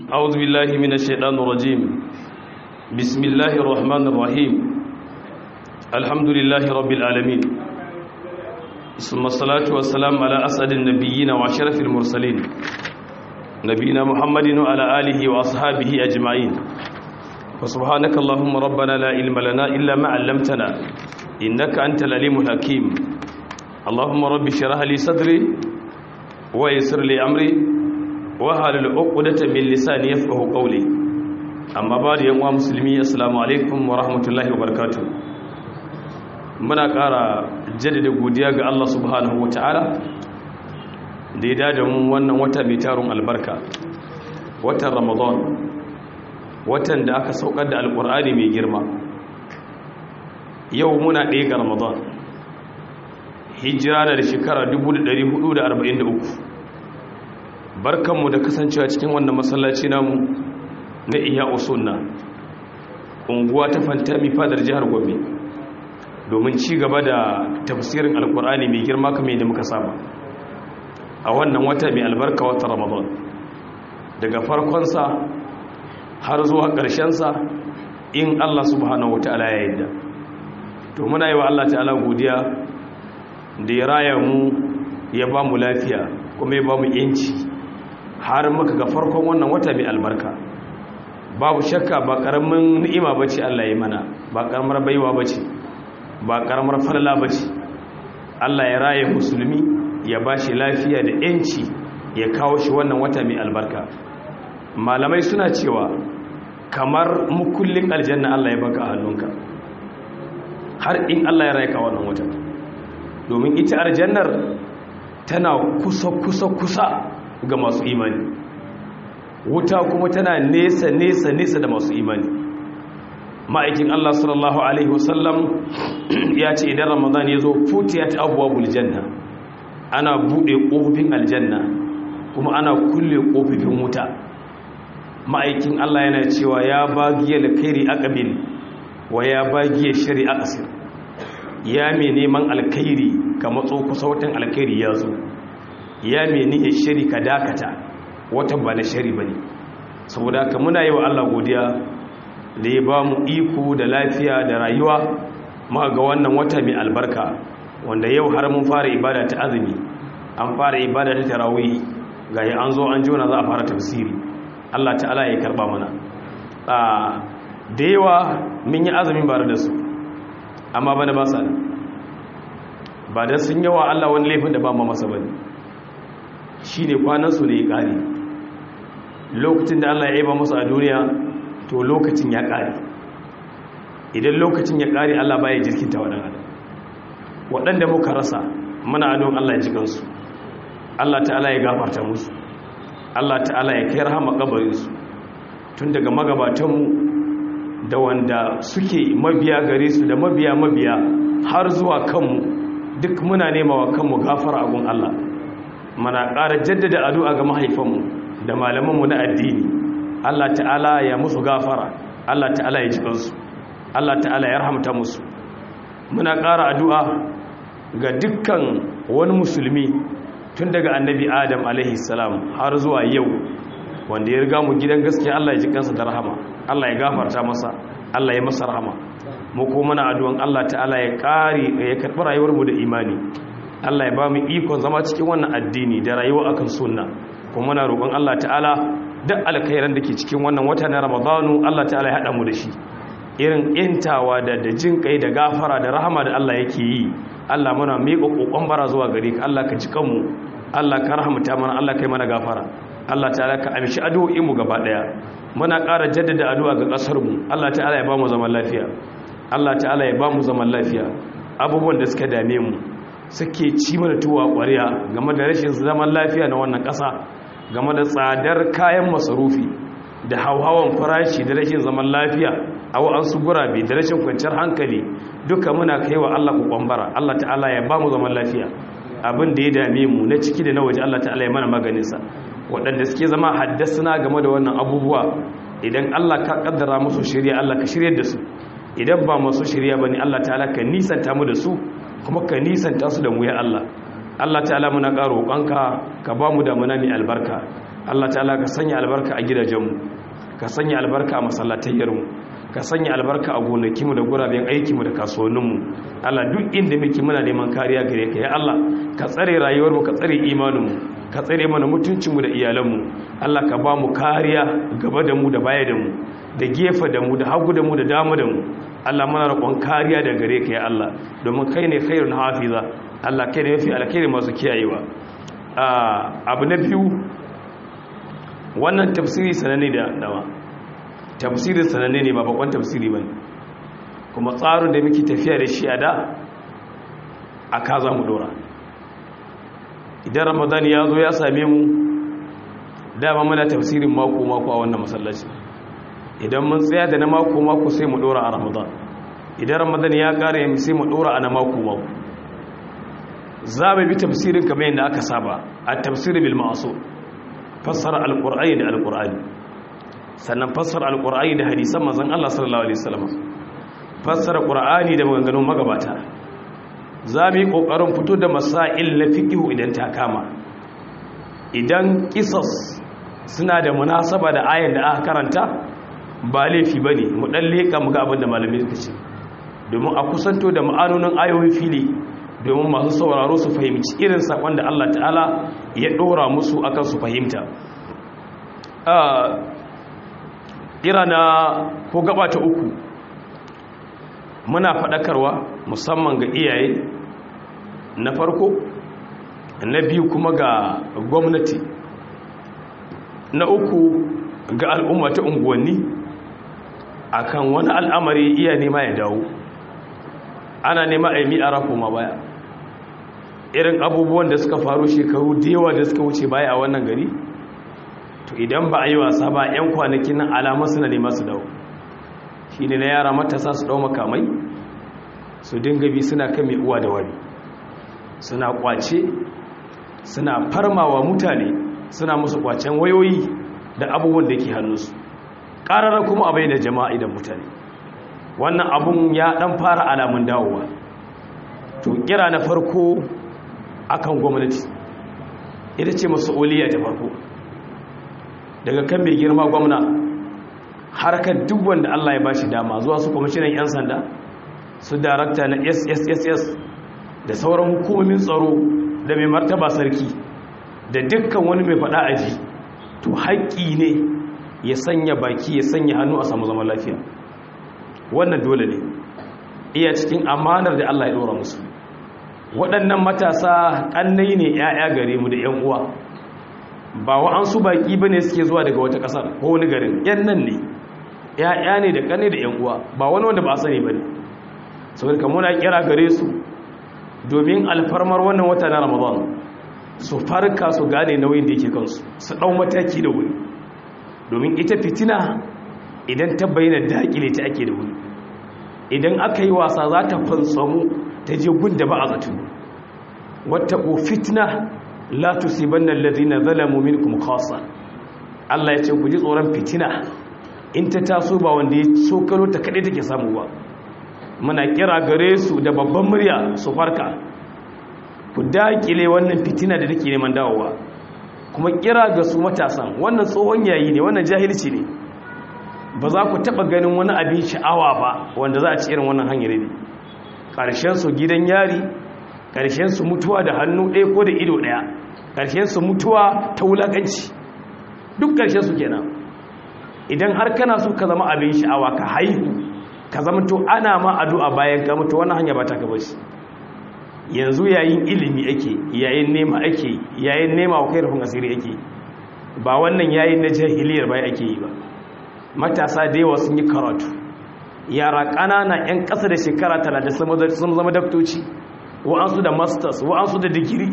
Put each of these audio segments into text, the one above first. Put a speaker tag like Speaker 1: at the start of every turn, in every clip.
Speaker 1: أعوذ بالله من الشيطان الرجيم بسم الله الرحمن الرحيم الحمد لله رب العالمين ثم الصلاة والسلام على أسعد النبيين وأشرف المرسلين نبينا محمد وعلى آله وأصحابه أجمعين وسبحانك اللهم ربنا لا علم لنا إلا ما علمتنا إنك أنت العليم الحكيم اللهم رب اشرح لي صدري ويسر لي أمري wahalul uqdata min lisani yafqahu qawli amma ba da yan uwa musulmi assalamu alaikum wa rahmatullahi wa barakatuh muna ƙara jaddada godiya ga Allah subhanahu wataala da ya dada mu wannan wata mai tarun albarka watan ramadan watan da aka saukar da alqur'ani mai girma yau muna ɗaya ga ramadan hijira da shekara 1443 barkanmu da kasancewa cikin wannan masallaci namu na iya usunna unguwa ta fantami fadar jihar gombe domin ci gaba da tafsirin alkur'ani mai girma kamar yadda muka saba a wannan wata mai albarka wata ramadan daga farkonsa har zuwa ƙarshensa in allah subhanahu wa ta'ala ya yadda to muna yi wa allah ta'ala godiya da ya raya mu ya ba mu lafiya kuma ya ba mu yanci har muka ga farkon wannan wata mai albarka babu shakka ba karamin ni'ima bace Allah ya mana ba karamar baiwa bace ba karamar falala bace Allah ya raye musulmi ya bashi lafiya da yanci ya kawo shi wannan wata mai albarka malamai suna cewa kamar mukullin aljanna Allah ya baka a hannunka har in Allah ya raye ka wannan wata domin ita aljannar tana kusa kusa kusa ga masu imani wuta kuma tana nesa nesa nesa da masu imani ma'aikin Allah sallallahu alaihi wasallam ya ce idan ramadan ya zo futiyat abwabul janna ana bude kofofin aljanna kuma ana kulle kofofin wuta ma'aikin Allah yana cewa ya bagiyal khairi aqbil wa ya bagiyal shari aqsir ya mai neman alkhairi ka matso kusa watan alkhairi ya zo ya meni ya shari ka dakata watan ba na shari ba ne saboda haka muna yi wa Allah godiya da ya ba mu iko da lafiya da rayuwa muka ga wannan wata mai albarka wanda yau har mun fara ibada ta azumi an fara ibada ta tarawih ga yi an zo an jona za a fara tafsiri Allah ta'ala ya karba mana da yawa mun yi azumin bare da su amma bana ba sa ba da sun yawa Allah wani laifin da ba ma masa bane shi ne kwanansu ne ya ƙare lokacin da Allah ya yaba musu a duniya to lokacin ya ƙare idan lokacin ya ƙare Allah ba ya jirkinta waɗanda waɗanda muka rasa muna adon Allah ya jikansu Allah ta'ala ya gafarta musu Allah ta'ala ya kai rahama ƙabarinsu tun daga magabatanmu da wanda suke mabiya gare su da mabiya mabiya har zuwa kanmu duk muna nema wa kanmu gafara agun Allah mana ƙara jaddada addu'a ga mahaifanmu da malamanmu na addini Allah ta'ala ya musu gafara Allah ta'ala ya jikansu Allah ta'ala ya rahamta musu muna ƙara addu'a ga dukkan wani musulmi tun daga annabi adam alaihi salam har zuwa yau wanda ya riga mu gidan gaskiya Allah ya jikansa da rahama Allah ya gafarta masa Allah ya masa rahama mu kuma muna addu'an Allah ta'ala ya ƙari ya karɓi rayuwarmu da imani Allah ya ba mu ikon zama cikin wannan addini da rayuwa akan sunna kuma muna roƙon Allah ta'ala duk alkhairan da ke cikin wannan wata na Ramadanu Allah ta'ala ya haɗa mu da shi irin intawa da da jin kai da gafara da rahama da Allah yake yi Allah muna miƙa kokon bara zuwa gare ka Allah ka ji kanmu Allah ka rahamta mana Allah kai mana gafara Allah ta'ala ka amshi addu'o'in mu gaba daya muna ƙara jaddada addu'a ga ƙasar mu Allah ta'ala ya ba mu zaman lafiya Allah ta'ala ya ba mu zaman lafiya abubuwan da suka dame mu suke ci mana tuwa ƙwariya game da rashin zaman lafiya na wannan ƙasa game da tsadar kayan masarufi da hauhawan farashi da rashin zaman lafiya a wa'ansu gurabe da rashin kwanciyar hankali duka muna kai wa Allah kwambara Allah ta'ala ya ba mu zaman lafiya abin da ya dame mu na ciki da na waje Allah ta'ala ya mana maganinsa waɗanda suke zama haddasa game da wannan abubuwa idan Allah ka kaddara musu shirya Allah ka shirya da su idan ba masu shirya ba ne Allah ta'ala ka nisanta mu da su kuma ka nisanta su da mu ya Allah Allah ta'ala muna ƙaro ƙanka ka ba mu damuna mai albarka Allah ta'ala ka sanya albarka a gidajenmu ka sanya albarka a masallatayyarmu ka sanya albarka a gonakinmu da guraben aikinmu da kasuwanninmu Allah duk inda muke muna neman kariya gare ka ya Allah ka tsare rayuwarmu ka tsare imaninmu ka tsare mana mutuncinmu da iyalanmu Allah ka ba mu kariya gaba da mu da baya da mu da gefe da mu da hagu da mu da dama da mu Allah muna roƙon kariya da gare ka ya Allah domin kai ne khairun hafiza Allah kai ne mafi alkhairi masu kiyayewa abu na biyu wannan tafsiri sananne da dawa tafsirin sananne ne ba bakon tafsiri ba kuma tsarin da muke tafiya da shi a da a ka za mu dora idan ramadan ya zo ya same mu dama muna tafsirin mako-mako a wannan masallaci idan mun tsaya da na mako-mako sai mu dora a ramadan idan ramadan ya kare sai mu dora a na mako-mako za mu bi tafsirin kamar yadda aka saba a tafsirin bil ma'asu fassara alqur'ani da alqur'ani sannan fassara alqur'ani da hadisan manzon Allah sallallahu alaihi wasallam fassara qur'ani da maganganun magabata za mu yi kokarin fito da masail na fiqh idan ta kama idan qisas suna da munasaba da ayan da aka karanta ba laifi bane mu dan leka mu ga abin da malamai suka ce domin a kusanto da ma'anonin ayoyin fili domin masu sauraro su fahimci irin sakon da Allah ta'ala ya dora musu akan su fahimta ira na ko gaba ta uku muna faɗakarwa musamman ga iyaye na farko na biyu kuma ga gwamnati na uku ga al'umma ta unguwanni akan wani al'amari iya nema ya dawo ana nema a yi mi'ara koma baya irin abubuwan da suka faru shekaru da yawa da suka wuce baya a wannan gari to idan ba a yi wasa ba 'yan kwanakin nan alamar suna nema su dawo shi ne na yara matasa su dau makamai su dinga bi suna kan mai uwa da wani suna kwace suna farmawa mutane suna musu kwacen wayoyi da abubuwan da ke hannunsu ƙararra kuma abai da jama'a idan mutane wannan abun ya dan fara alamun dawowa to kira na farko akan gwamnati ita ce mas'uliyya ta farko daga kan mai girma gwamna harkar duk wanda Allah ya bashi dama zuwa su kwamishinan 'yan sanda su darakta na SSSS da sauran hukumomin tsaro da mai martaba sarki da dukkan wani mai faɗa aji to haƙƙi ne ya sanya baki ya sanya hannu a samu zaman lafiya wannan dole ne iya cikin amanar da Allah ya ɗora musu waɗannan matasa ƙannai ne 'ya'ya gare mu da 'yan uwa ba wa'ansu baƙi ba ne suke zuwa daga wata ƙasar ko wani garin 'yan nan ne 'ya'ya ne da ƙannai da 'yan uwa ba wani wanda ba a sani ba ne saboda kamar na kira gare su domin alfarmar wannan wata na ramadan su farka su gane nauyin da yake kansu su ɗau mataki da wuri domin ita fitina idan ta bayyana daƙile ta ake da wuri idan aka yi wasa za ta fantsamu ta je gunda ba a zato wata ko fitna la tusibanna alladhina zalamu minkum khassa Allah ya ce ku ji tsoron fitina in ta taso ba wanda ya sokalo ta kaɗai take samu ba muna kira gare su da babban murya su farka ku daƙile wannan fitina da take neman dawowa kuma kira ga su matasan wannan tsohon yayi ne wannan jahilci ne ba za ku taɓa ganin wani abin sha'awa ba wanda za a ci irin wannan hanyar ne ƙarshensu gidan yari ƙarshensu mutuwa da hannu ɗaya ko da ido ɗaya ƙarshensu mutuwa ta wulaƙanci duk ƙarshensu kenan idan har kana so ka zama abin sha'awa ka haihu ka zama to ana ma addu'a bayan ka mutu wannan hanya ba ta ka bashi yanzu yayin ilimi ake yayin nema ake yayin nema wa kai rufin asiri ake ba wannan yayin na jahiliyar bai ake yi ba matasa da yawa sun yi karatu yara ƙanana 'yan ƙasa da shekara talatin sun zama daktoci wa'ansu da masters wa'ansu da digiri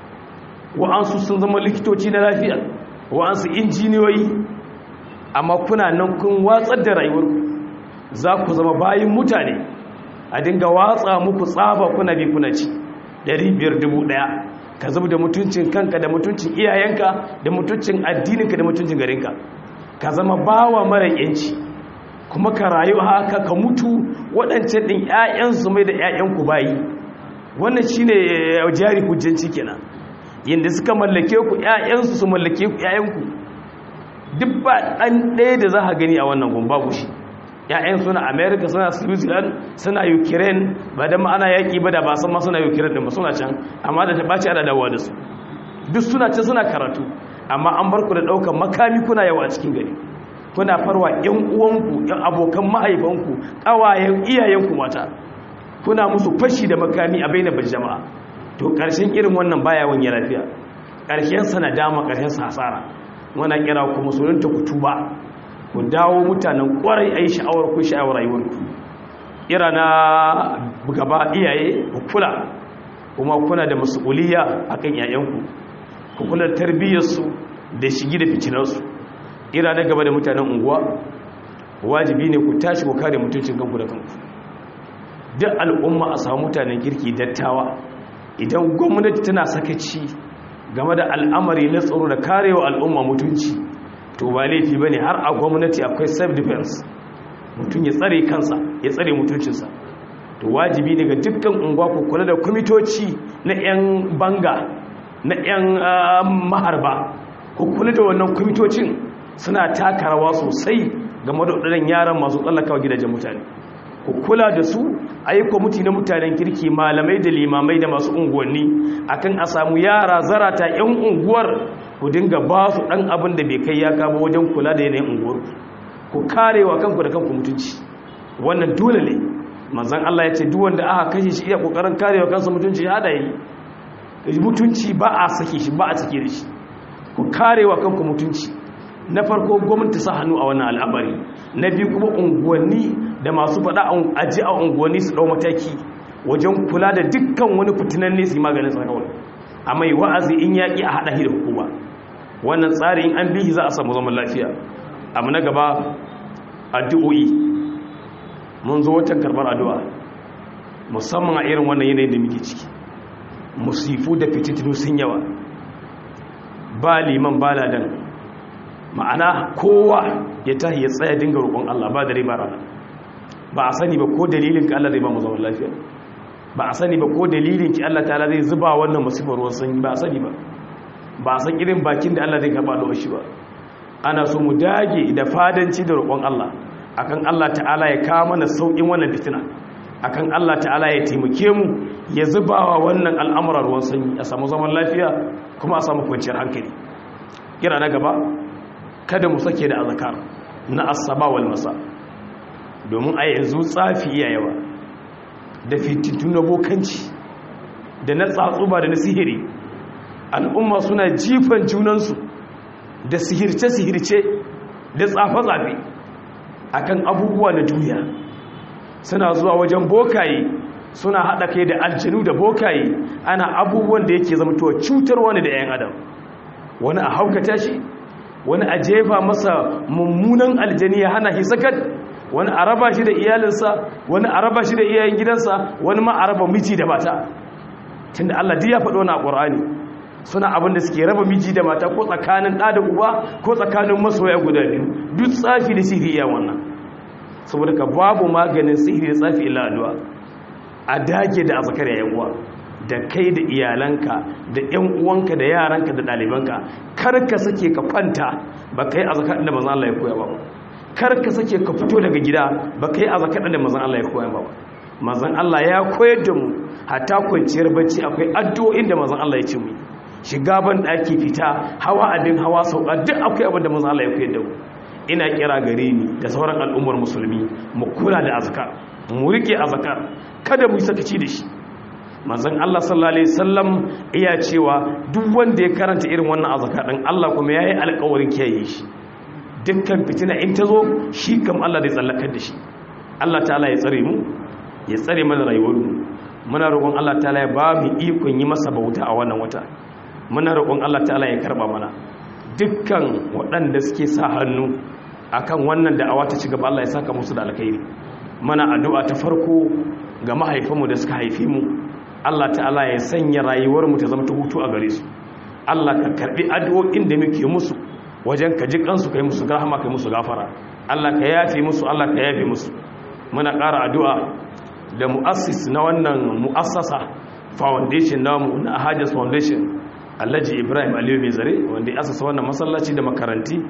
Speaker 1: wa'ansu sun zama likitoci na lafiya wa'ansu injiniyoyi amma kuna nan kun watsar da rayuwar za ku zama bayin mutane a dinga watsa muku tsaba kuna bi kuna ci ɗaya ka zama da mutuncin kanka da mutuncin iyayenka da mutuncin addininka da mutuncin garinka ka zama bawa mara yanci kuma ka rayu haka ka mutu waɗancan ɗin 'ya'yansu mai da 'ya'yanku bayi wannan shi ne jari hujjanci kenan yadda suka mallake ku 'ya'yansu su mallake ku 'ya'yanku duk ba ɗan ɗaya da za a gani a wannan gun babu shi ‘ya'yan suna america suna switzerland suna ukraine ba da ma'ana yaƙi ba da ba san ma suna ukraine ɗin ba suna can amma da ta ɓaci ana dawowa da su duk suna can suna karatu amma an bar ku da ɗaukar makami kuna yawa a cikin gari kuna farwa ‘yan uwanku ‘yan abokan mahaifanku ƙawayen iyayenku mata kuna musu fashi da makami a bainabar jama'a to ƙarshen irin wannan baya wani lafiya ƙarshen sa na dama ƙarshen sa hasara wana kira ku musulunta ku tuba ku dawo mutanen ƙwarai a yi sha'awar ku sha'awar rayuwarku ira na gaba iyaye ku kula kuma kuna da masuliya akan yayanku ku kula da tarbiyyarsu da shigi da fitinarsu ira na gaba da mutanen unguwa wajibi ne ku tashi ku kare mutuncin kanku da kanku duk al'umma a samu mutanen kirki dattawa idan gwamnati tana sakaci game da al'amari na tsaro da karewa al'umma mutunci to ba laifi ba ne har a gwamnati akwai self-defense mutum ya tsare kansa ya tsare mutuncinsa to wajibi daga dukkan unguwa ku kula da kwamitoci na 'yan banga na 'yan maharba ku kula da wannan kwamitocin suna taka rawa sosai game da waɗannan yaran masu tsallakawa gidajen mutane ku kula da su a yi kwamiti na mutanen kirki malamai da limamai da masu unguwanni akan a samu yara zarata 'yan unguwar ku dinga ba su ɗan abin da bai kai ya kama wajen kula da yanayin unguwar ku karewa kanku da kanku mutunci wannan dole ne manzan Allah ya ce duwanda aka kashe shi iya kokarin karewa kansa mutunci ya da yi mutunci ba a sake shi ba a sake da shi ku karewa kanku mutunci na farko gwamnati sa hannu a wannan al'amari na biyu kuma unguwanni da masu faɗa aji a unguwanni su ɗau mataki wajen kula da dukkan wani fitinan ne su yi maganin tsakawar a mai wa'azi in yaƙi a haɗa da hukuma wannan tsari in an bihi za a samu zaman lafiya abu na gaba addu'o'i mun zo watan karɓar addu'a musamman a irin wannan yanayin da muke ciki musifu da fitintinu sun yawa ba liman ba ladan ma'ana kowa ya tahi ya tsaya dinga roƙon Allah ba dare ba rana ba a sani ba ko dalilin ki Allah zai ba mu zaman lafiya ba a sani ba ko dalilin ki Allah ta'ala zai zuba wannan musibar ruwan sanyi ba a sani ba ba a san irin bakin da Allah zai karba da shi ba ana so mu dage da fadanci da roƙon Allah akan Allah ta'ala ya kawo mana sauƙin wannan fitina akan Allah ta'ala ya taimake mu ya zubawa wannan al'amuran ruwan sanyi a samu zaman lafiya kuma a samu kwanciyar hankali kira na gaba kada mu sake da azkar na asaba wal masa domin a yanzu tsafi iya yawa da fitintun na bokanci da na tsatsuba da na sihiri al'umma suna jifan junansu da sihirce-sihirce da tsafe-tsafe akan abubuwa na duniya suna zuwa wajen bokaye suna haɗa kai da aljanu da bokaye ana abubuwan da yake zamtowa cutar wani da 'yan adam wani a haukata shi wani a jefa masa mummunan aljani ya hana shi sakat wani a raba shi da iyalinsa wani a raba shi da iyayen gidansa wani ma a raba miji da mata tunda Allah duk ya faɗo na Qur'ani suna abin da suke raba miji da mata ko tsakanin ɗa da uba ko tsakanin masoya guda biyu duk tsafi da sihiri iya wannan saboda ka babu maganin sihiri da tsafi illa addu'a a dage da azkar yayin uwa da kai da iyalanka da ƴan uwanka da yaranka da ɗalibanka kar ka sake ka kwanta ba kai azkar da manzon Allah ya koya ba kar ka sake ka fito daga gida ba kai azkar da manzon Allah ya koya ba manzon Allah ya koyar da mu hatta kwanciyar bacci akwai addu'o'in da manzon Allah ya ce mu shiga ban daki fita hawa abin hawa sauka duk akwai abin da manzon Allah ya koyar da mu ina kira gare ni da sauran al'ummar musulmi mu kula da azkar mu rike azkar kada mu sakaci da shi manzon Allah sallallahu alaihi wasallam iya cewa duk wanda ya karanta irin wannan azkar din Allah kuma yayi alƙawarin kiyaye shi dukkan fitina in ta zo shi kam Allah zai tsallakar da shi Allah ta'ala ya tsare mu ya tsare mana rayuwar mu muna roƙon Allah ta'ala ya ba mu ikon yi masa bauta a wannan wata muna roƙon Allah ta'ala ya karba mana dukkan waɗanda suke sa hannu akan wannan da'awa ta ci gaba Allah ya saka musu da alkhairi mana addu'a ta farko ga mahaifanmu da suka haife mu Allah ta'ala ya sanya rayuwar mu ta zama ta hutu a gare su Allah ka karbi addu'o'in da muke musu wajen ka ji kansu kai musu rahama kai musu gafara Allah ka yafe musu Allah ka yafe musu muna ƙara addu'a da mu'assis na wannan mu'assasa foundation namu na Ahadis Foundation Alhaji Ibrahim Aliyu Mai Zare wanda ya asasa wannan masallaci da makaranti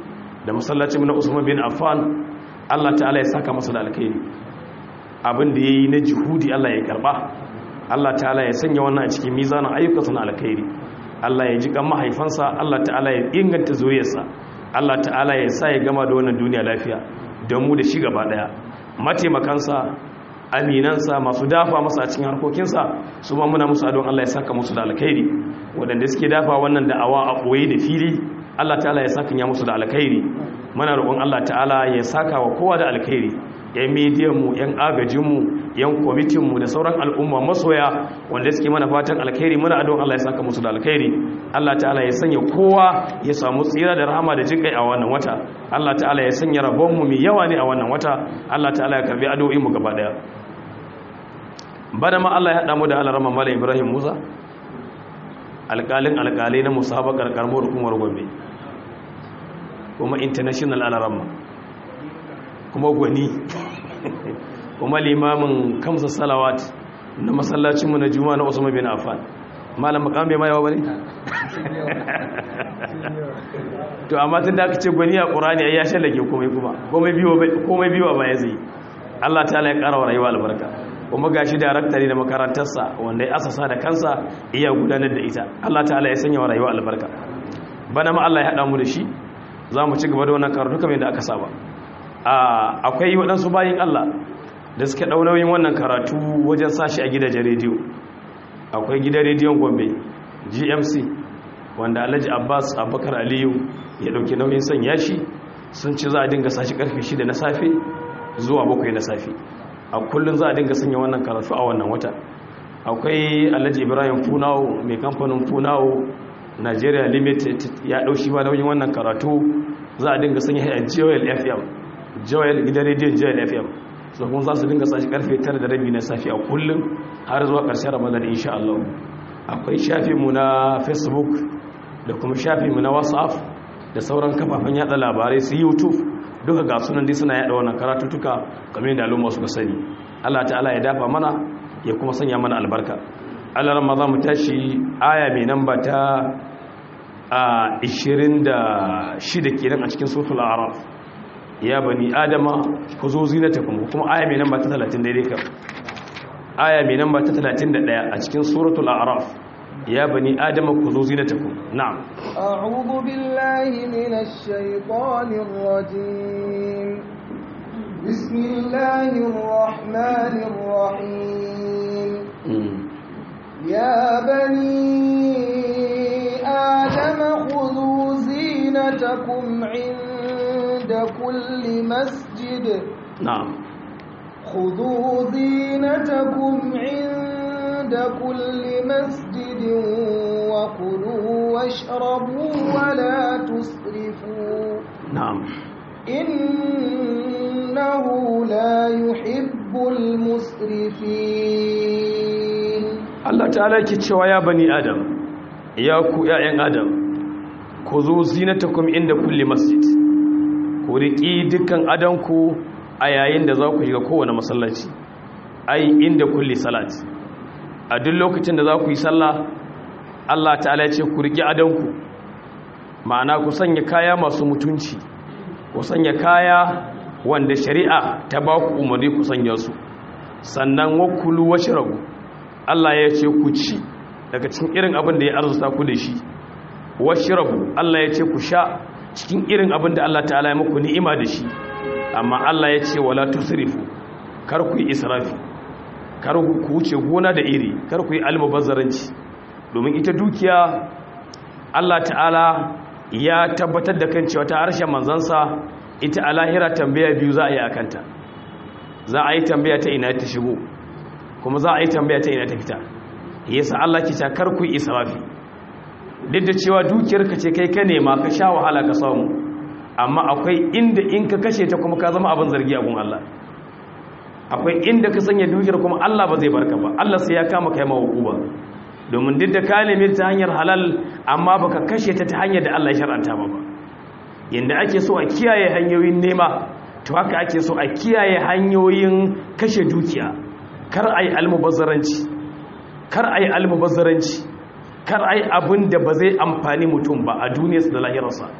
Speaker 1: da masallacin na Usman bin Affan Allah ta'ala ya saka masa da alkhairi abin da yayi na juhudi Allah ya karba Allah ta'ala ya sanya wannan a cikin mizanin ayyukansa na alkhairi Allah ya ji kan mahaifansa Allah ta'ala ya inganta zuriyarsa Allah ta'ala ya sa ya gama da wannan duniya lafiya da mu da shi gaba daya mataimakansa aminansa masu dafa masa a cikin harkokinsa su ma muna musu adon Allah ya saka musu da alkhairi waɗanda suke dafa wannan da'awa a ɓoye da fili Allah ta'ala ya saka ya musu da alkhairi muna roƙon Allah ta'ala ya saka wa kowa da alkhairi yan mediyanmu yan agajinmu yan kwamitinmu da sauran al'umma masoya wanda suke mana fatan alkhairi muna adon Allah ya saka musu da alkhairi Allah ta'ala ya sanya kowa ya samu tsira da rahama da jinkai a wannan wata Allah ta'ala ya sanya rabonmu mai yawa ne a wannan wata Allah ta'ala ya karbi addu'o'inmu gaba daya bana ma Allah ya haɗa mu da alarama Malam Ibrahim Musa alƙalin alƙalai na musabakar karmar hukumar Gombe kuma international alarama kuma gwani kuma limamin kamsa salawat na masallacinmu na juma'a na Usman bin Affan malam makam bai mayawa bane to amma tun da aka ce gwani a Qur'ani ai ya shallake komai kuma komai biyo komai biyo ba ya zai Allah ta'ala ya ƙara wa rayuwa albarka kuma gashi darakta ne da makarantarsa wanda ya asasa da kansa iya gudanar da ita Allah ta'ala ya sanya wa rayuwa albarka bana ma Allah ya haɗa mu da shi za mu ci gaba da wannan karatu kamar yadda aka saba akwai waɗansu bayin Allah da suke ɗaunoyin wannan karatu wajen sashi a gidajen rediyo akwai gidan rediyon gombe gmc wanda alhaji abbas abubakar aliyu ya ɗauki nauyin sanya shi sun ci za a dinga sashi ƙarfe shida na safe zuwa bakwai na safe a kullum za a dinga sanya wannan karatu a wannan wata akwai alhaji ibrahim funawo mai kamfanin funawo nigeria limited ya ɗaushi ba nauyin wannan karatu za a dinga sanya a joel fm joel gidan rediyon joel fm so kuma za su dinga sashi karfe 9 da rabi na safi a kullum har zuwa ƙarshen ramadan insha Allah akwai shafinmu na facebook da kuma shafinmu na whatsapp da sauran kafafen yada labarai su youtube duka ga sunan dai suna yada wannan karatutuka kamar yadda al'umma suka sani Allah ta'ala ya dafa mana ya kuma sanya mana albarka Allah ran za mu tashi aya mai namba ta a 26 kenan a cikin suratul a'raf ya bani adama ku zo zinatakum kuma aya mai namba ta 30 daidai kan aya mai namba ta 31 a cikin suratul a'raf ya bani adama ku zo zinatakum na'am
Speaker 2: a'udhu billahi minash shaitanir rajim bismillahir rahmanir rahim ya bani adama khudhu zinatakum 'inda عند كل مسجد
Speaker 1: نعم
Speaker 2: خذوا زينتكم عند كل مسجد وكلوا واشربوا ولا تسرفوا
Speaker 1: نعم
Speaker 2: إنه لا يحب المسرفين
Speaker 1: Allah ta'ala ke cewa ya bani Adam ya ku ƴaƴan Adam ku zo zinatakum inda kulli masjid ku riƙi dukkan adanku a yayin da za ku shiga kowane masallaci ai inda kulli salat a duk lokacin da za ku yi sallah Allah ta'ala ya ce ku riƙi adanku ma'ana ku sanya kaya masu mutunci ku sanya kaya wanda shari'a ta ba ku umarni ku sanya su sannan wakulu washrabu Allah ya ce ku ci daga cikin irin abin da ya arzuta ku da shi washrabu Allah ya ce ku sha cikin irin abin da Allah ta'ala ya muku ni'ima da shi amma Allah ya ce wala tusrifu kar ku yi israfi kar ku wuce gona da iri kar ku yi almubazzaranci domin ita dukiya Allah ta'ala ya tabbatar da kan cewa ta harshen manzansa ita a lahira tambaya biyu za a yi akanta za a yi tambaya ta ina ta shigo kuma za a yi tambaya ta ina ta fita yasa Allah ki ta kar ku yi israfi duk da cewa dukiyarka ce kai ka nema ka sha wahala ka samu amma akwai inda in ka kashe ta kuma ka zama abin zargi a gun Allah akwai inda ka sanya dukiyar kuma Allah ba zai barka ba Allah sai ya kama kai mawa ba domin duk da ka nemi ta hanyar halal amma baka kashe ta ta hanyar da Allah ya shar'anta ba ba yanda ake so a kiyaye hanyoyin nema to haka ake so a kiyaye hanyoyin kashe dukiya kar ai almubazzaranci kar ai almubazzaranci kar ai abin da ba zai amfani mutum ba a duniyarsa da lahirarsa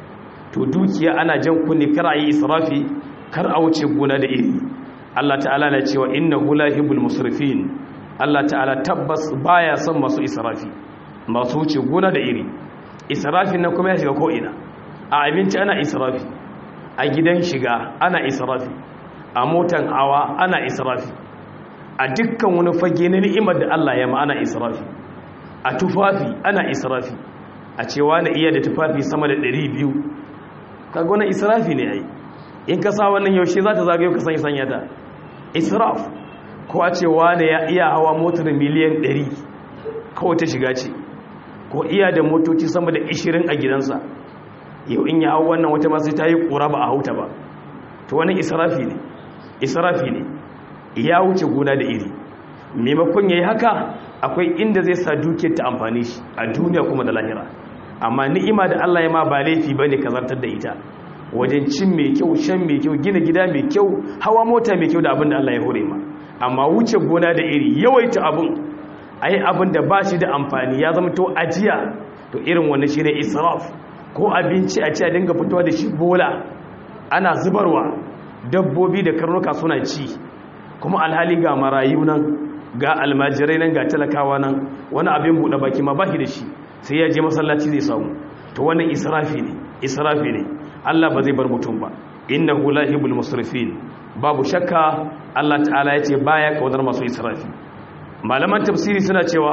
Speaker 1: to dukiya ana jan kunne kar a yi israfi kar a wuce gona da iri Allah ta'ala na cewa innahu la yuhibbul musrifin Allah ta'ala tabbas baya son masu israfi masu wuce gona da iri israfin nan kuma ya shiga ko ina a abinci ana israfi a gidan shiga ana israfi a motan hawa ana israfi a dukkan wani fage na ni'imar da Allah ya ma ana israfi a tufafi ana israfi a cewa na iya da tufafi sama da 200 kaga wani israfi ne ai in ka sa wannan yaushe za ta zagayo ka sanya sanya ta israf ko a cewa na ya iya hawa motar miliyan 100 kawai ta shiga ce ko iya da motoci sama da 20 a gidansa yau in ya hau wannan wata masu ta yi ƙura ba a hauta ba to wani israfi ne israfi ne ya wuce gona da iri maimakon ya yi haka akwai inda zai sa dukiyar ta amfani shi a duniya kuma da lahira amma ni'ima da Allah ya ma ba laifi bane ka zartar da ita wajen cin mai kyau shan mai kyau gina gida mai kyau hawa mota mai kyau da abin da Allah ya hore ma amma wuce gona da iri yawaita abin ayi abin da ba shi da amfani ya zama to ajiya to irin wannan shine israf ko abinci a ci a dinga fitowa da shi bola ana zubarwa dabbobi da karnuka suna ci kuma alhali ga marayu nan ga almajirai nan ga talakawa nan wani abin buɗe baki ma baki da shi sai ya je masallaci zai samu to wannan israfi ne israfi ne Allah ba zai bar mutum ba innahu la yuhibbul musrifin babu shakka Allah ta'ala ya ce baya kaunar masu israfi malaman tafsiri suna cewa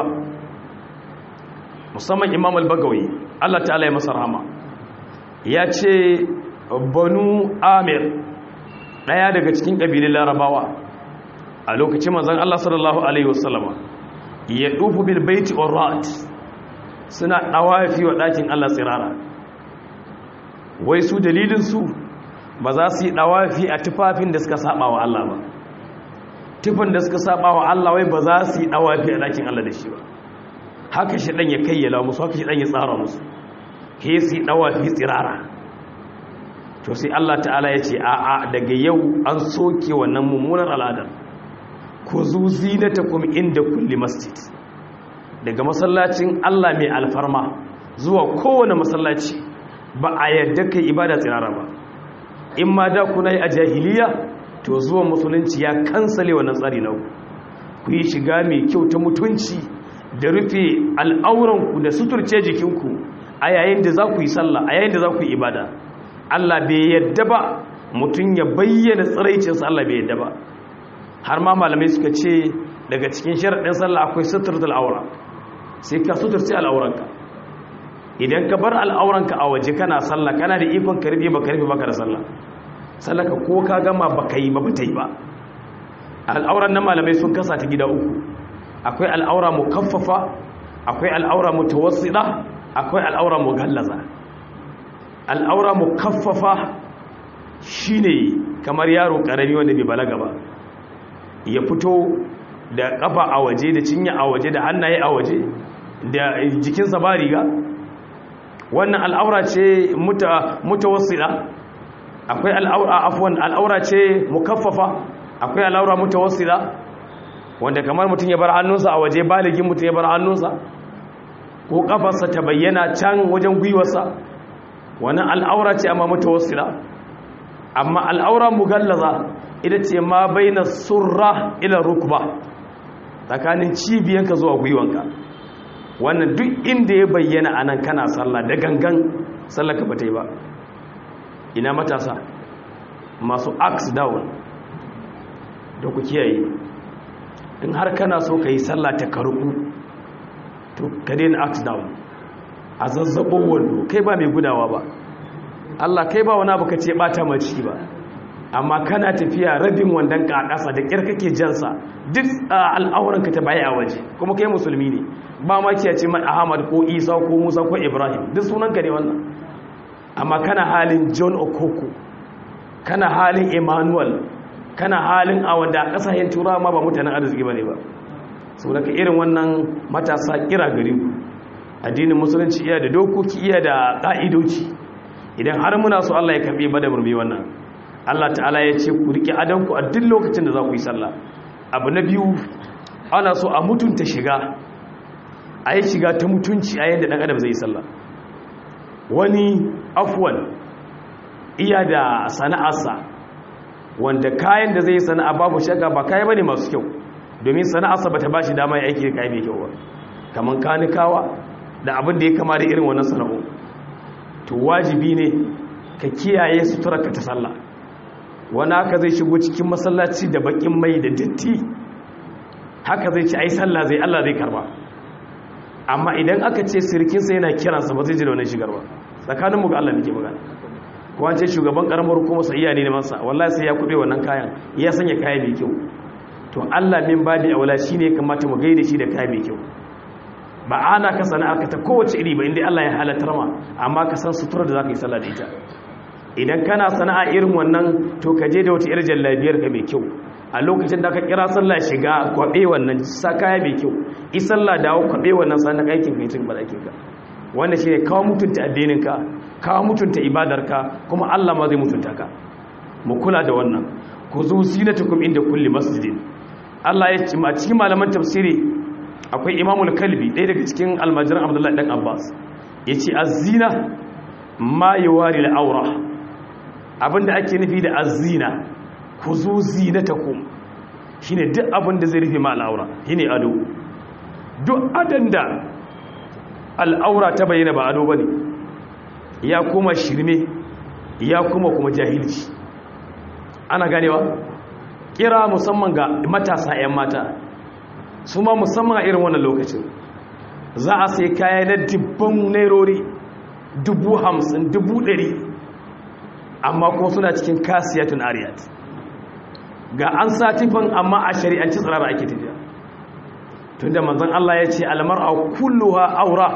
Speaker 1: musamman Imam al-Bagawi Allah ta'ala ya masa rahama ya ce banu Amir daya daga cikin kabilun Larabawa a lokacin manzon Allah sallallahu alaihi wasallama ya dufu bil baiti urat suna dawafi wa dakin Allah tsirara wai su dalilin su ba za su yi dawafi a tufafin da suka saba wa Allah ba tufan da suka saba wa Allah wai ba za su yi dawafi a dakin Allah da shi ba haka shi dan ya kayyala musu haka shi dan ya tsara musu he su yi dawafi tsirara to sai Allah ta'ala ya ce a'a daga yau an soke wannan mummunar al'adar ku zu zinatakum inda kulli masjid daga masallacin Allah mai alfarma zuwa kowane masallaci ba a yadda kai ibada tsirara ba in ma da kuna yi a jahiliya to zuwa musulunci ya kansale wannan tsari na ku yi shiga mai kyau ta mutunci da rufe al'auranku da suturce jikinku a yayin da za ku yi sallah a yayin da za ku yi ibada Allah bai yadda ba mutum ya bayyana tsiraicinsa Allah bai yadda ba har ma malamai suka ce daga cikin sharaɗin sallah akwai suturtul aura sai ka suturce al'auranka idan ka bar al'auranka a waje kana sallah kana da ikon ka rufe baka rufe baka da sallah sallaka ko ka gama baka yi ba ba ta yi ba al'auran nan malamai sun kasa ta gida uku akwai al'aura mukaffafa akwai al'aura mutawassida akwai al'aura mughallaza al'aura mukaffafa shine kamar yaro karami wanda bai balaga ba ya fito da kafa a waje da cinya a waje da hannaye a waje da jikinsa ba riga wannan al'aura ce mutawassida akwai al'aura afwan al'aura ce mukaffafa akwai al'aura mutawassida wanda kamar mutum ya bar hannunsa a waje baligin mutum ya bar hannunsa ko kafarsa ta bayyana can wajen gwiwarsa wannan al'aura ce amma mutawassida amma al'aura mugallaza ita ce ma baina surra ila rukba tsakanin cibiyanka zuwa gwiwanka wannan duk inda ya bayyana anan kana sallah da gangan sallaka ba ta yi ba ina matasa masu axe down da ku kiyaye in har kana so ka yi sallah ta karku to ka daina axe down a zazzabo wando kai ba mai gudawa ba Allah kai ba wani abu ka ce bata ma ciki ba amma kana tafiya rabin wandon ka a ƙasa da ƙyar kake jansa duk al'auranka ta baya a waje kuma kai musulmi ne ba ma kiya ce man ahmad ko isa ko musa ko ibrahim duk sunanka ne wannan amma kana halin john okoko kana halin emmanuel kana halin a wanda a ƙasashen turawa ma ba mutanen arziki ba ne ba sau daga irin wannan matasa kira gari ku addinin musulunci iya da dokoki iya da ƙa'idoci idan har muna so allah ya karɓi ba da murmi wannan allah ta'ala ya ce ku riƙe adanku a duk lokacin da za ku yi sallah abu na biyu ana so a mutunta shiga a yi shiga ta mutunci a yadda ɗan adam zai yi sallah wani afwan iya da sana'arsa wanda kayan da zai yi sana'a babu shaka ba kayan bane masu kyau domin sana'arsa bata bashi dama ya aiki da kayan mai kyau ba kaman kanikawa da abin da ya kama da irin wannan sana'o to wajibi ne ka kiyaye sutura ka ta sallah wani haka zai shigo cikin masallaci da bakin mai da datti haka zai ci ai sallah zai Allah zai karba amma idan aka ce sirkinsa yana kiransa ba zai ji da wannan shigar ba tsakaninmu ga Allah muke magana ko an ce shugaban karamar hukumar sa iya ne masa wallahi sai ya kube wannan kayan ya sanya kaya mai kyau to Allah min babi aula shine kamata mu gaida shi da kaya mai kyau ba ana ka sana'a ka ta kowace iri ba inda Allah ya halatar ma amma ka san sutura da zaka yi sallah da ita idan kana sana'a irin wannan to ka je da wata irin jallabiyar ka mai kyau a lokacin da ka kira sallah shiga kwabe wannan sa kaya mai kyau i sallah dawo kwabe wannan sanan aikin kai tun balakin ka wanda shine kawo mutunta addinin ka kawo mutunta ibadar ka kuma Allah ma zai mutunta ka mu kula da wannan ku zo zinatukum inda kulli masjidin Allah ya ce a cikin malaman tafsiri akwai imamul kalbi ɗaya daga cikin almajiran abdullahi ɗan abbas ya ce azina ma yi wari la'aura abinda ake nufi da azina ku zo zinata ku shi ne duk abinda zai rufe ma al'aura shi ne ado duk adan da al'aura ta bayyana ba ado ba ne ya kuma shirme ya kuma kuma jahilci ana ganewa kira musamman ga matasa 'yan mata su ma musamman a irin wannan lokacin za a sai kaya na dubban nairori dubu hamsin dubu ɗari amma kuma suna cikin kasiyatun ariyat ga an sa tifan amma a shari'anci tsirara ake tafiya tun da manzan Allah ya ce almar a kulluwa aura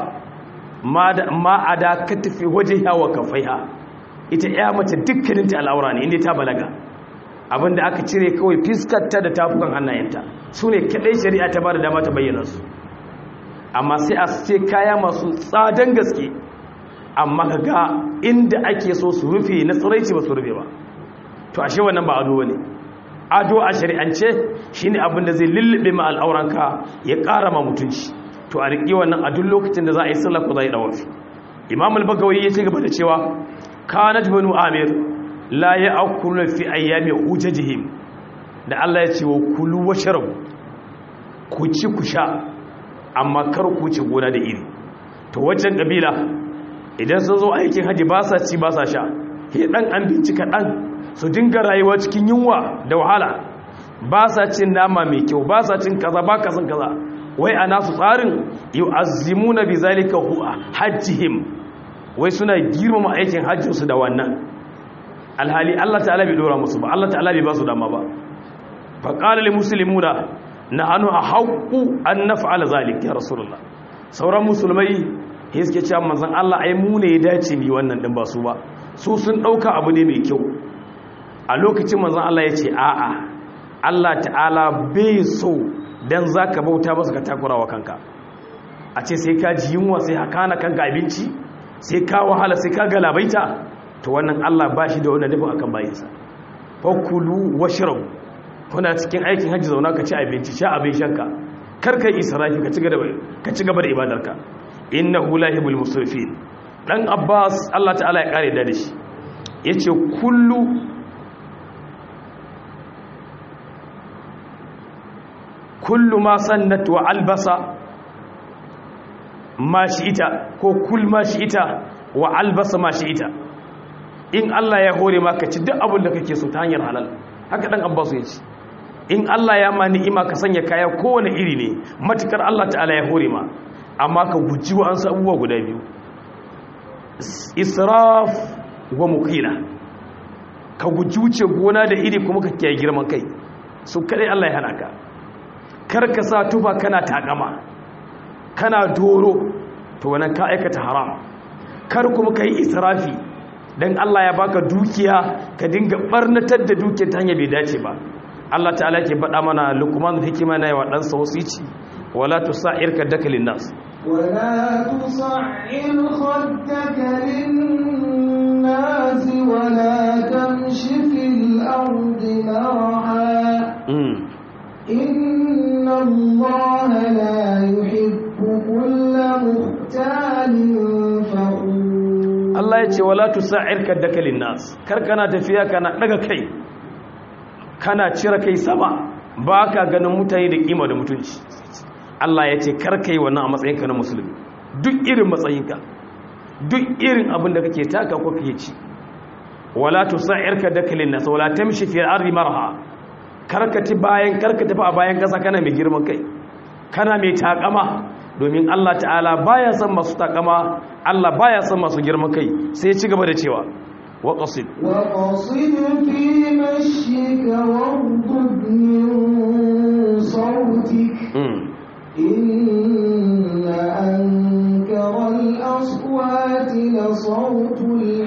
Speaker 1: ma a da ka tafi waje yawa kafaiha ita ya mace dukkaninta al'aura ne inda ta balaga abinda aka cire kawai fiskarta da tafukan hannayenta su ne kaɗai shari'a ta ba da dama ta bayyana su amma sai a ce kaya masu tsadan gaske amma ga inda ake so su rufe na tsiraici ba su rufe ba to ashe wannan ba ado ne ado a shari'ance shine abin da zai lullube ma al'auranka ya ƙara ma mutunci to a riƙe wannan a duk lokacin da za a yi sallah ko za a yi dawafi imam al-bagawi ya ci gaba da cewa kanat banu amir la ya'kulu fi ayyami hujajihim da Allah ya ce wa kulu washrabu ku ci ku sha amma kar ku ci gona da iri to wajen kabila idan sun zo aikin haji ba sa ci ba sa sha he dan an bincika dan su dinga rayuwa cikin yunwa da wahala ba sa cin nama mai kyau ba sa cin kaza ba ka san kaza wai a nasu tsarin yu'azzimuna bi zalika hajjihim wai suna girmama aikin hajjinsu da wannan alhali Allah ta'ala bai dora musu ba Allah ta'ala bai ba su dama ba fa qala lil muslimuna nahnu ahqqu an naf'ala zalik ya rasulullah sauran musulmai sai suke cewa manzon Allah ai mu ne ya dace mi wannan din ba su ba su sun dauka abu ne mai kyau a lokacin manzon Allah ya ce a'a Allah ta'ala bai so dan zaka bauta masa ka takurawa kanka a ce sai ka ji yunwa sai haka na kanka abinci sai ka wahala sai ka galabaita to wannan Allah ba shi da wannan nufin akan bayinsa fakulu washrabu kuna cikin aikin hajji zauna ka ci abinci sha abin shanka kar kai israfi ka ci gaba ka ci gaba da ibadarka innahu lahibul musrifin dan Abbas Allah ta'ala ya kare da shi yace kullu kullu ma sannat wa albasa ma ita ko kul ma ita wa albasa ma ita in Allah ya hore maka ci duk abin da kake so ta hanyar halal haka dan Abbas ya ce in Allah ya ma ni'ima ka sanya kaya kowane iri ne matukar Allah ta'ala ya hore ma amma ka guji wa an abubuwa guda biyu israf wa mukila ka guji wuce gona da iri kuma ka kiyaye girman kai su kadai Allah ya hana ka kar ka sa tufa kana takama kana doro to wannan ka aikata haram kar kuma kai israfi dan Allah ya baka dukiya ka dinga barnatar da dukiyar ta hanya bai dace ba Allah ta'ala ke faɗa mana lukman hikima na yawa ɗansa wasici wala tusa'ir kaddaka linnas
Speaker 2: ولا تصعر خدك للناس ولا تمش في الأرض مرحا إن الله لا يحب كل مختال فخور
Speaker 1: Allah Allah ya ce wala tusa'ir kaddaka linnas kar kana tafiya kana daga kai kana cire kai sama ba ka ganin mutane da kima da mutunci Allah ya ce kar kai wannan a matsayinka na musulmi duk irin matsayinka duk irin abin da kake taka ko kake ci wala tusa'ir kaddaka linnas wala tamshi fi ardi marha karkati bayan karkati fa a bayan kasa kana mai girman kai kana mai takama domin Allah ta'ala baya son masu takama Allah baya son masu girman kai sai ya ci gaba da cewa wa qasid
Speaker 2: وقصد في مشيك واغضب من صوتك
Speaker 1: mm.
Speaker 2: إن أنكر الأصوات لصوت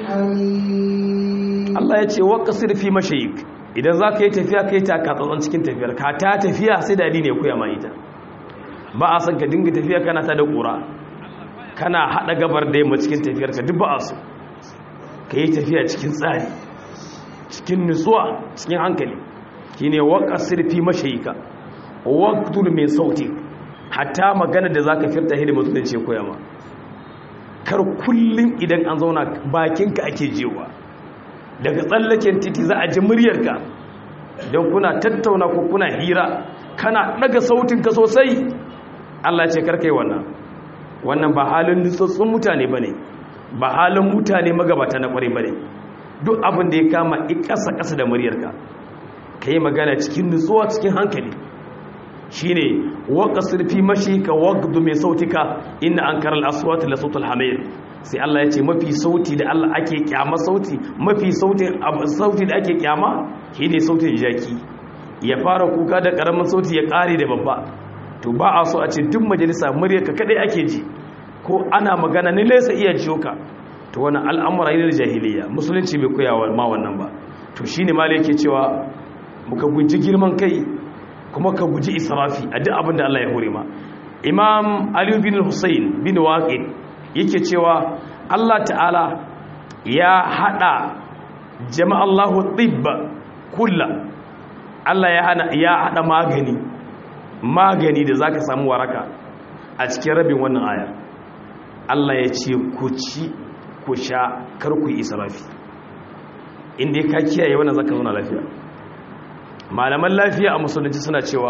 Speaker 2: الحميد
Speaker 1: Allah ya ce wa qasid fi mashayik idan zaka yi tafiya kai ta ka tsantsan cikin tafiyar ka ta tafiya sai da ne koya ma ita ba a san ka dinga tafiya kana ta da kura kana hada gabar da yamma cikin tafiyar ka duk ba a so ka yi tafiya cikin tsari cikin nutsuwa cikin hankali shine waqasir fi mashayika waqtul min sauti hatta magana da zaka firta hidima mutunci koya ma kar kullum idan an zauna bakinka ake jewa daga tsallaken titi za a ji muryarka don kuna tattauna ko kuna hira kana daga sautinka sosai Allah ce karkai wannan wannan ba halin nutsatsun mutane bane ba halin mutane magabata na kwarai bane duk abin da ya kama ƙasa ƙasa da muryarka ka yi magana cikin nutsuwa cikin hankali shine waqasir fi mashika waqdu min sautika inna ankara al-aswat la sautul hamir sai Allah ya ce mafi sauti da Allah ake kyama sauti mafi sautin sauti da ake kyama shine sautin jaki ya fara kuka da karamin sauti ya kare da babba to ba a so a ce duk majalisa muryarka kadai ake ji ko ana magana ne laysa iya jiyo ka to wannan al'amura ne da jahiliya musulunci bai koyawa ma wannan ba to shine malai yake cewa muka guji girman kai kuma ka guji israfi a duk abin da Allah ya hore ma imam ali bin husayn bin waqid yake cewa Allah ta'ala ya hada jama'allahu tibba kullu Allah ya hana ya hada magani magani da zaka samu waraka a cikin rabin wannan aya Allah ya ce ku ci ku sha kar ku yi israfi inda ka kiyaye wannan zaka zauna lafiya malaman lafiya a musulunci suna cewa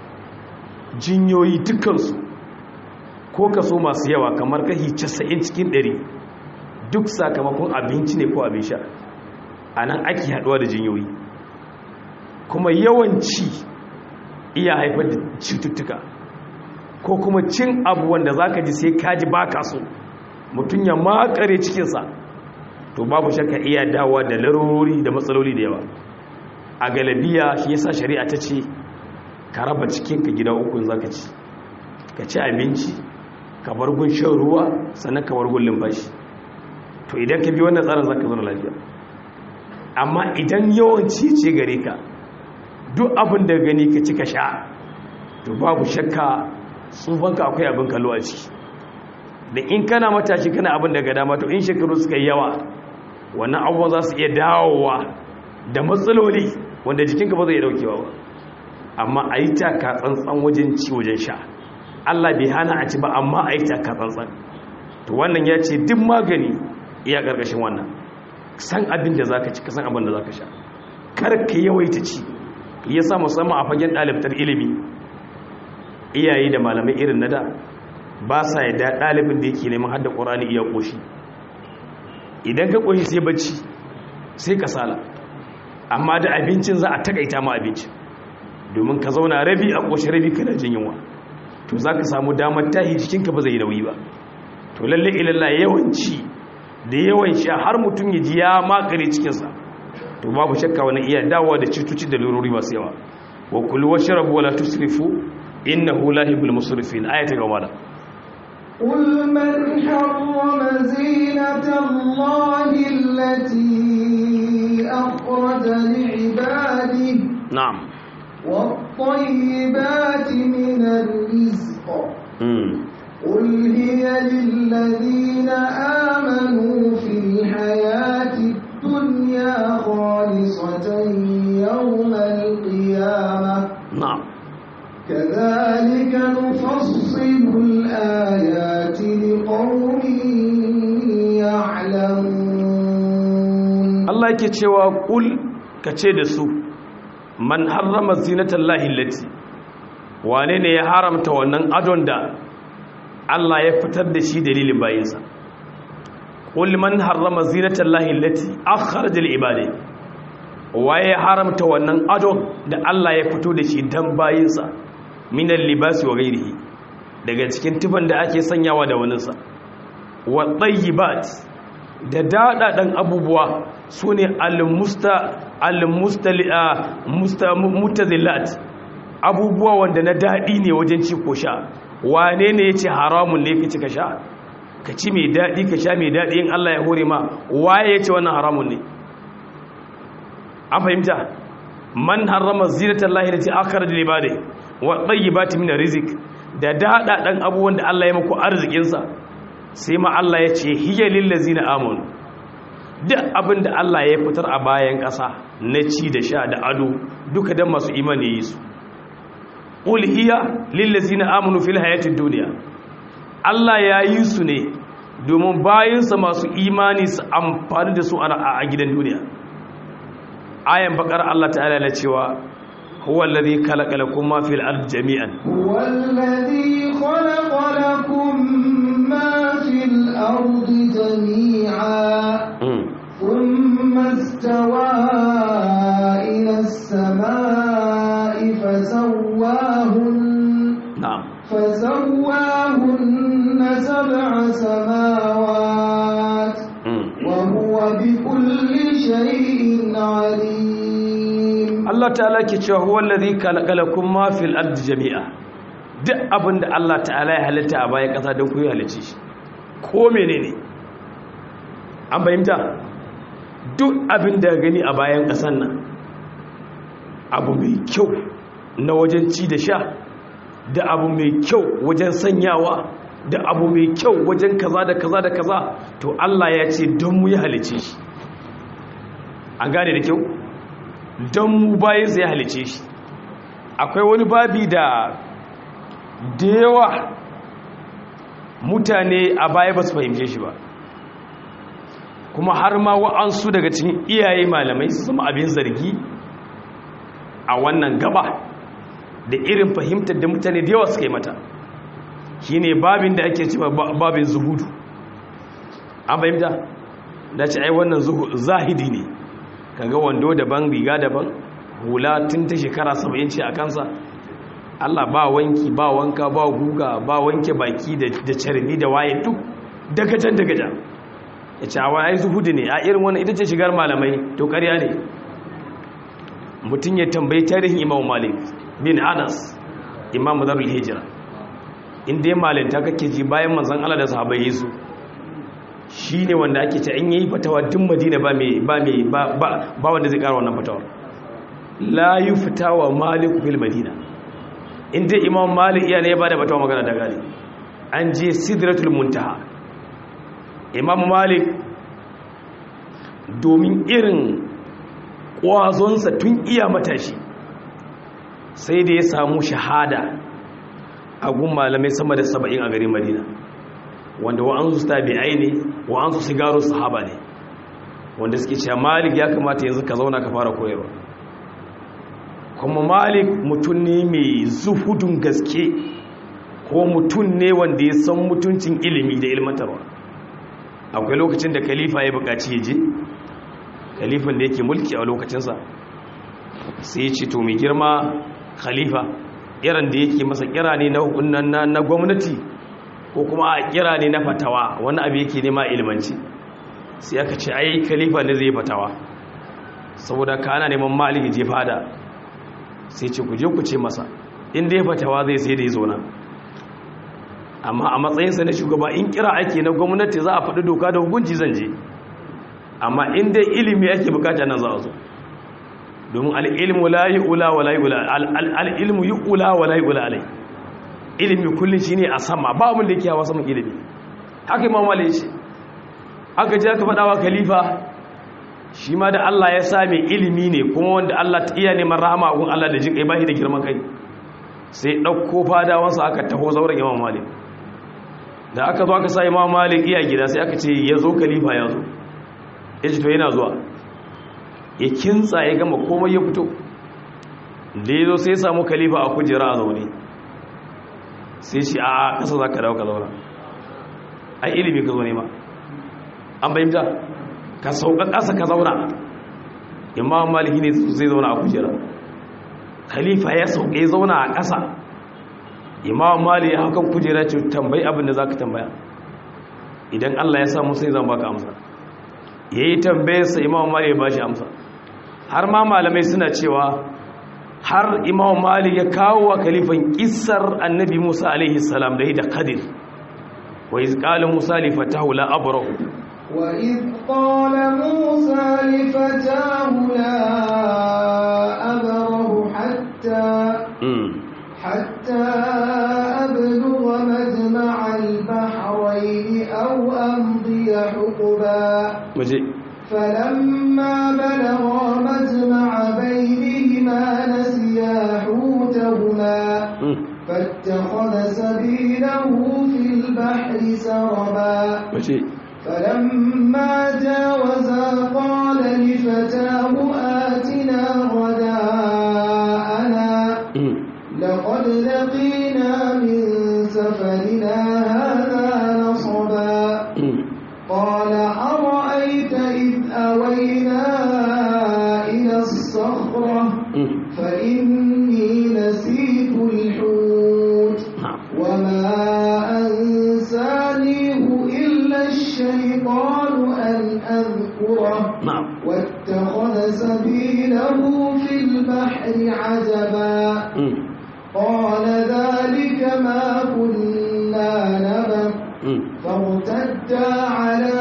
Speaker 1: jinyoyi dukansu ko kaso masu yawa kamar kashi 90 cikin 100 duk sakamakon abinci ne ko abin sha a nan ake haduwa da jinyoyi kuma yawanci iya haifar da cututtuka ko kuma cin abu wanda za ka ji sai kaji ba ka so mutum ya makare cikinsa to babu shakka iya dawa da larurori da matsaloli da yawa a galabiya shi yasa shari'a ta ce ka raba cikinka gida uku za ka ci ka ci abinci ka bar gun shan ruwa sannan ka bar gun limfashi to idan ka bi wannan tsarin za ka zama lafiya amma idan yawanci ce gare ka duk abin da gani ka ci ka sha to babu shakka tsufanka akwai abin kallo a ciki da in kana matashi kana abin daga dama to in shekaru suka yi yawa wannan abubuwan za su iya dawowa da matsaloli wanda jikinka ba zai daukewa ba amma a yi taka tsantsan wajen ci wajen sha Allah bai hana a ci ba amma a yi taka tsantsan to wannan ya ce duk magani iya ƙarƙashin wannan san abin da za ka ci ka san abin da za ka sha kar ka yawaita ci ya sa musamman a fagen ɗalibtar ilimi iyaye da malamai irin na da ba sa yadda ɗalibin da yake neman hadda ƙorani iya ƙoshi idan ka ƙoshi sai bacci sai kasala amma da abincin za a takaita ma abincin domin ka zauna rabi a ƙoshi rabi kana jin yunwa to za ka samu damar tahi jikinka ba zai nauyi ba to lalle ilalla yawanci da yawan sha har mutum ya ji ya makare cikinsa to babu shakka wani iya dawowa da cutuci da lurori masu yawa wa kulu wa sharabu wala tusrifu innahu la yuhibbul musrifin ayata ga mala
Speaker 2: قل من حرم زينة الله التي أخرج لعباده
Speaker 1: na'am
Speaker 2: والطيبات من الرزق
Speaker 1: mm.
Speaker 2: قل هي للذين آمنوا في الحياة الدنيا خالصة يوم القيامة
Speaker 1: na'am
Speaker 2: كذلك نفصل الآيات لقوم يعلمون
Speaker 1: Allah yake cewa kul kace da su man harrama zinatallahi allati wane ne ya haramta wannan adon da Allah ya fitar da shi dalilin bayinsa kul man harrama zinatallahi allati akhraja lil ibadi waye ya haramta wannan adon da Allah ya fito da shi dan bayinsa minal libasi wa ghairihi daga cikin tufan da ake sanyawa da waninsa wa tayyibat da daɗaɗen abubuwa su ne al-mustazillat abubuwa wanda na daɗi ne wajen ci ko sha wane ne ya ce haramun ne ka ci ka sha ka ci mai daɗi ka sha mai daɗi in Allah ya hore ma waye ya ce wannan haramun ne an fahimta man harrama zinatar lahira ce akar da libade wa ɗayi ba ta mina rizik da daɗaɗen abubuwan da Allah ya maku arzikinsa sai ma Allah ya ce hiya lillazi na amon duk abin da Allah ya fitar a bayan ƙasa na ci da sha da ado duka don masu imani yi su ƙul hiya lillazi na amonu fil hayatin duniya Allah ya yi su ne domin bayansa masu imani su amfani da su a gidan duniya ayan bakar Allah ta'ala na cewa huwa alladhi khalaqa lakum ma fil ardi jami'an
Speaker 2: هو الذي خلق لكم ما في الأرض جميعا ثم استوى إلى السماء فسواهن
Speaker 1: na'am
Speaker 2: فسواهن سبع سماوات وهو بكل شيء عليم
Speaker 1: Allah ta'ala ke cewa huwa allazi khalaqa lakum ma fil ardi jami'a duk abin da Allah ta'ala ya halitta a bayan ƙasa don ku yi halicci shi ko menene an fahimta duk abin da gani a bayan ƙasan nan abu mai kyau na wajen ci da sha da abu mai kyau wajen sanyawa da abu mai kyau wajen kaza da kaza da kaza to Allah ya ce don mu yi halicci shi an gane da kyau don mu bayan ya halice shi akwai wani babi da da yawa mutane a baya ba su fahimce shi ba kuma har ma wa'ansu daga cikin iyaye malamai su zama abin zargi a wannan gaba da irin fahimtar da mutane da yawa suka yi mata shi ne babin da ake cewa babin zuhudu an fahimta da ce ai wannan zahidi ne kaga wando daban riga daban hula tun ta shekara 70 ce a kansa Allah ba wanki ba wanka ba guga ba wanke baki da carbi da waye duk daga can daga can ya ce awa ai zuhudu ne a irin wannan ita ce shigar malamai to ƙarya ne mutum ya tambayi tarihin imam malik bin anas imam zarul hijira inda ya malinta kake ji bayan manzan Allah da sahabai yesu shi ne wanda ake ce in yi fatawa duk madina ba mai ba wanda zai kara wannan fatawar la yi fitawa malik fil madina inda imam malik iya ne ya ba da fatawa magana da gari an je sidratul muntaha imam malik domin irin ƙwazonsa tun iya matashi sai da ya samu shahada a gun malamai sama da saba'in a garin madina wanda wa'ansu tabi'ai ne wa'ansu sigaru sahaba ne wanda suke cewa malik ya kamata yanzu ka zauna ka fara koyarwa kuma malik mutum ne mai zuhudun gaske ko mutum ne wanda ya san mutuncin ilimi da ilmantarwa akwai lokacin da khalifa ya buƙaci ya je khalifan da yake mulki a lokacinsa sai ya ce to mai girma khalifa irin da yake masa kira ne na gwamnati ko kuma a kira ne na fatawa wani abu yake nema ilmanci sai aka ce ai khalifa ne zai fatawa saboda ka ana neman maliki je fada sai ce ku je ku ce masa inda ya fatawa zai sai da ya zona amma a matsayinsa na shugaba in kira ake na gwamnati za a faɗi doka da hukunci zan je amma inda ilimi ake bukata nan za a zo domin al'ilmu la yi ula wa la yi ula al'ilmu yi ula wa la yi ula alai ilimi kullum shi ne a sama ba abin da yake hawa saman ilimi haka imam malik ce aka ji aka faɗawa khalifa shi ma da Allah ya same ilimi ne kuma wanda Allah ta iya neman rahama a gun Allah da jin kai bashi da girman kai sai ɗauko fadawansa aka taho zauren imam malik da aka zo aka sa imam malik iya gida sai aka ce ya zo khalifa ya zo ya ce to yana zuwa ya kintsa ya gama komai ya fito da ya zo sai ya samu khalifa a kujera a zaune sai shi a ƙasa za ka dawo ka zauna a ilimi ka zo ne ma an bayyanta ka sauka ƙasa ka zauna imam maliki ne zai zauna a kujera khalifa ya sauka ya zauna a ƙasa imam maliki ya hakan kujera ce tambayi abin da za ka tambaya idan allah ya samu sai zan baka amsa ya yi tambayarsa imam maliki ya ba shi amsa har ma malamai suna cewa har imam malik ya kawo wa kalifan kissar annabi musa alaihi salam da da qadir wa iz qala musa li fatahu la abrahu
Speaker 2: wa iz qala musa li fatahu la abrahu hatta hatta ablugha majma'a al-bahrayn aw amdiya huquba
Speaker 1: muje
Speaker 2: فلما بلغا مجمع بينهما نسيا حوتهما فاتخذ سبيله في البحر سربا فلما جاوزا قال لفتاه آتنا غداءنا لقد لقينا من سفرنا هذا نصبا قال أرأيت إذ أوينا إلى الصخرة فإني نسيت الحوت وما أنسانيه إلا الشيطان أن أذكره واتخذ سبيله في البحر عجبا قال ذلك ما كنا نبغ فارتدا على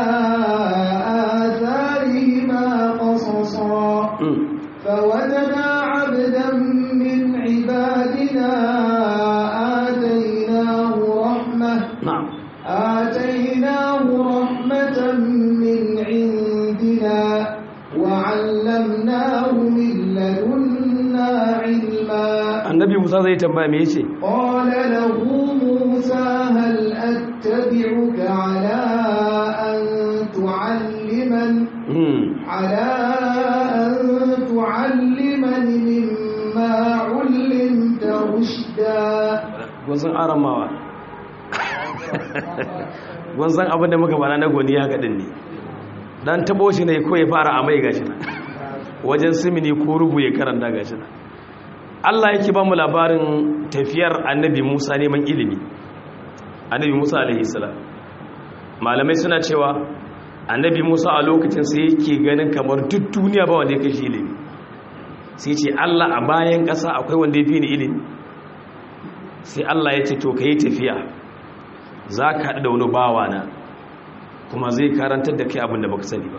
Speaker 2: آثارهما قصصا فوجدا عبدا من عبادنا آتيناه رحمة آتيناه رحمة من عندنا وعلمناه من لدنا علما
Speaker 1: annabi musa zai tambaya me yace
Speaker 2: قال له موسى هل أتبعك على أن تعلمن على أن تعلمني مما علمت رشدا
Speaker 1: gwanzan aramawa gwanzan abin da muka bana na goni ya gaɗin ne dan tabo shi ne ko ya fara amai gashi na wajen simini ko rubu ya karanta gashi na Allah yake ba mu labarin tafiyar annabi Musa neman ilimi annabi Musa alaihi salam malamai suna cewa annabi Musa a lokacin sai yake ganin kamar duk duniya ba wanda ya kashi ilimi sai ce Allah a bayan ƙasa akwai wanda ya fi ni ilimi sai Allah ya ce to ka yi tafiya za ka haɗu da wani bawa na kuma zai karantar da kai abin da baka sani ba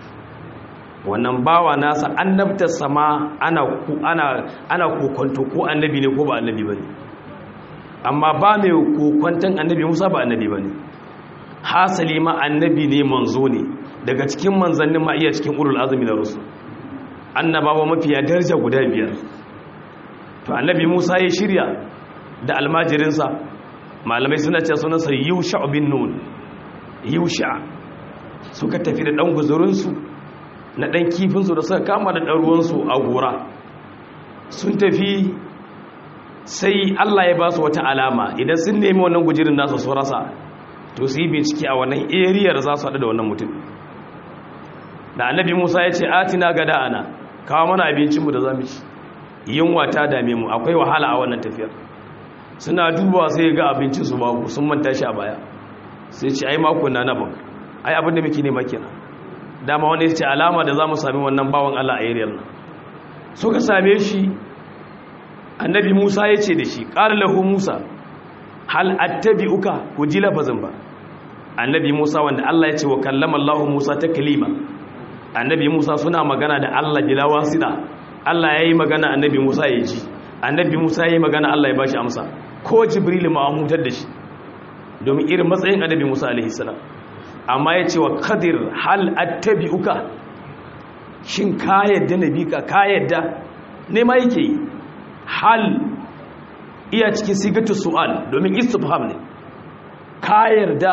Speaker 1: wannan bawa nasa annabtar sama ana ana ana kokonto ko annabi ne ko ba annabi bane amma ba mai kokonton annabi Musa ba annabi bane hasali ma annabi ne manzo ne daga cikin manzannin ma iya cikin ulul azmi na rusul annabawa mafiya daraja guda biyar to annabi Musa ya shirya da almajirinsa malamai suna ce sunansa Yusha bin Nun Yusha suka tafi da dan guzurinsu na ɗan kifinsu da suka kama da ɗan ruwansu a gora sun tafi sai Allah ya ba su wata alama idan sun nemi wannan gujirin nasu su rasa to su yi bincike a wannan eriyar za su haɗu da wannan mutum da annabi musa ya ce atina gada ana kawo mana abincinmu da za mu ci yunwa ta dame mu akwai wahala a wannan tafiyar suna dubawa sai ga abincinsu babu sun manta shi a baya sai ce ai mako na na baka ai abin da muke nema kenan dama wanda ya ce alama da za mu sami wannan bawan Allah a yariyar nan suka same shi annabi Musa ya ce da shi ƙara lahu Musa hal attabi uka ku ji lafazin ba annabi Musa wanda Allah ya ce wa kallama Allah Musa ta kalima annabi Musa suna magana da Allah bila wasida Allah ya yi magana annabi Musa ya ji annabi Musa ya yi magana Allah ya ba shi amsa ko Jibril ma an hutar da shi domin irin matsayin annabi Musa alaihi salam amma ya ce wa kadir hal attabi'uka shin ka yadda na bi ka ka yadda ne ma yake yi hal iya cikin sigatu su'al domin istifham ne ka yarda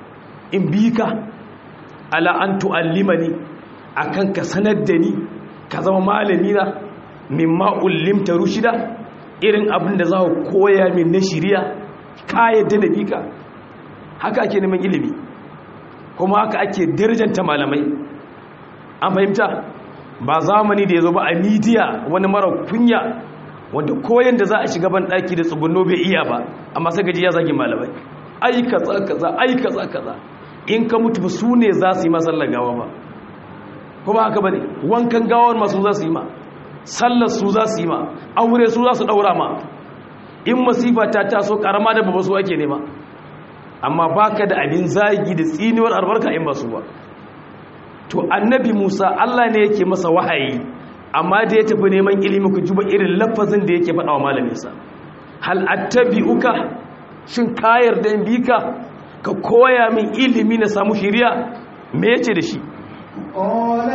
Speaker 1: in bi ka ala an tu'allimani akan ka sanar da ni ka zama malami na mimma ullimta rushida irin abin da za ku koya min na shiriya ka yadda da bika haka ake neman ilimi kuma haka ake darjanta malamai an fahimta ba zamani da ya zo ba a midiya wani mara kunya wanda koyan da za a shiga ban daki da tsugunno bai iya ba amma sai gaji ya zagi malamai ai kaza kaza ai kaza kaza in ka mutu su ne za su yi masallar gawa ba kuma haka bane wankan gawar masu za su yi ma sallar su za su yi ma aure su za su daura ma in masifa ta taso karama da babba su ake nema amma baka da abin zagi da tsiniwar albarka in ba su ba to annabi Musa Allah ne yake masa wahayi amma da ya tafi neman ilimi ku juba irin lafazin da yake faɗa wa malaminsa hal attabi'uka shin ka yarda in bi ka ka koya min ilimi na samu shiriya me yace da shi
Speaker 2: قال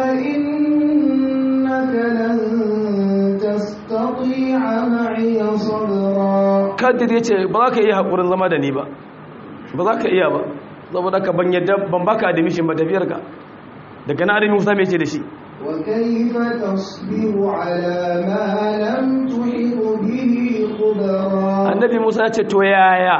Speaker 2: إنك لن تستطيع معي صبرا
Speaker 1: kadir yace ba za ka iya hakurin zama da ni ba ba za ka iya ba saboda ka ban yadda ban baka admission ba tafiyar ka daga na adami Musa me yace da shi
Speaker 2: وكيف تصبر على ما لم تحط به خبرا
Speaker 1: annabi Musa ya ce to yaya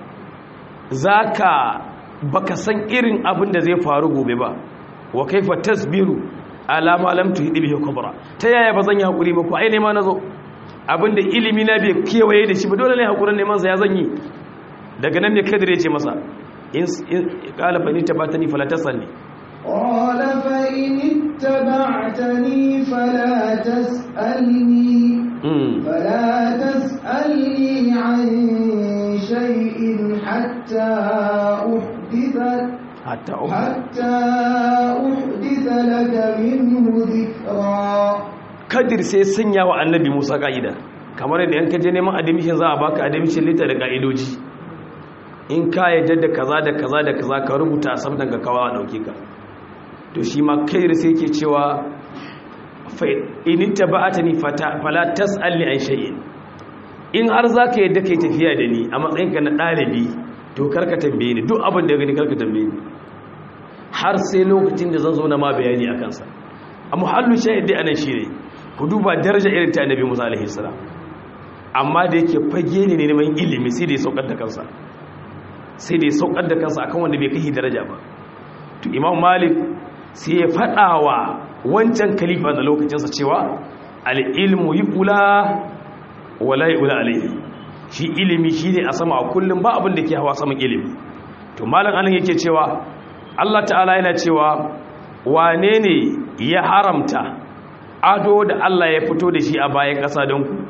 Speaker 1: zaka baka san irin abin da zai faru gobe ba wa kaifa tasbiru ala ma lam tuhid bihi kubra ta yaya bazan yi hakuri ba ko ai nema nazo abinda ilimi na bai kewaye da shi ba dole ne hakurin neman sa ya zan yi daga nan ne kadir ya ce masa in qala fa ni tabatani fala tasalli
Speaker 2: قال فإن اتبعتني فلا تسألني
Speaker 1: mm
Speaker 2: فلا تسألني عن شيء حتى أحدث
Speaker 1: hatta uku
Speaker 2: حتى أحدث لك منه ذكرا
Speaker 1: kadir sai sanya wa annabi Musa ka'ida kamar yadda yan kaje neman admission za a baka admission letter da ka'idoji in ka yadda da kaza da kaza da kaza ka rubuta a samtan ka kawo a dauke ka to shi ma kadir sai yake cewa fa in taba'atani fata fala tas'alni an shay'in in har zaka yadda kai tafiya da ni a matsayin ka na dalibi to karka tambaye ni duk abin da gani karka tambaye ni har sai lokacin da zan zo na ma bayani a kansa a muhallu shahidi anan shine ku duba daraja irin ta annabi Musa alaihi salam amma da yake fage ne neman ilimi sai da ya saukar da kansa sai da ya saukar da kansa akan wanda bai kai daraja ba to imam malik sai ya fada wa wancan khalifa da lokacinsa cewa al-ilmu yuqula wala yuqula alaihi shi ilimi shine a sama a kullum ba abin da ke hawa saman ilimi to malam anan yake cewa Allah ta'ala yana cewa wane ne ya haramta ado da Allah ya fito da shi a bayan ƙasa don ku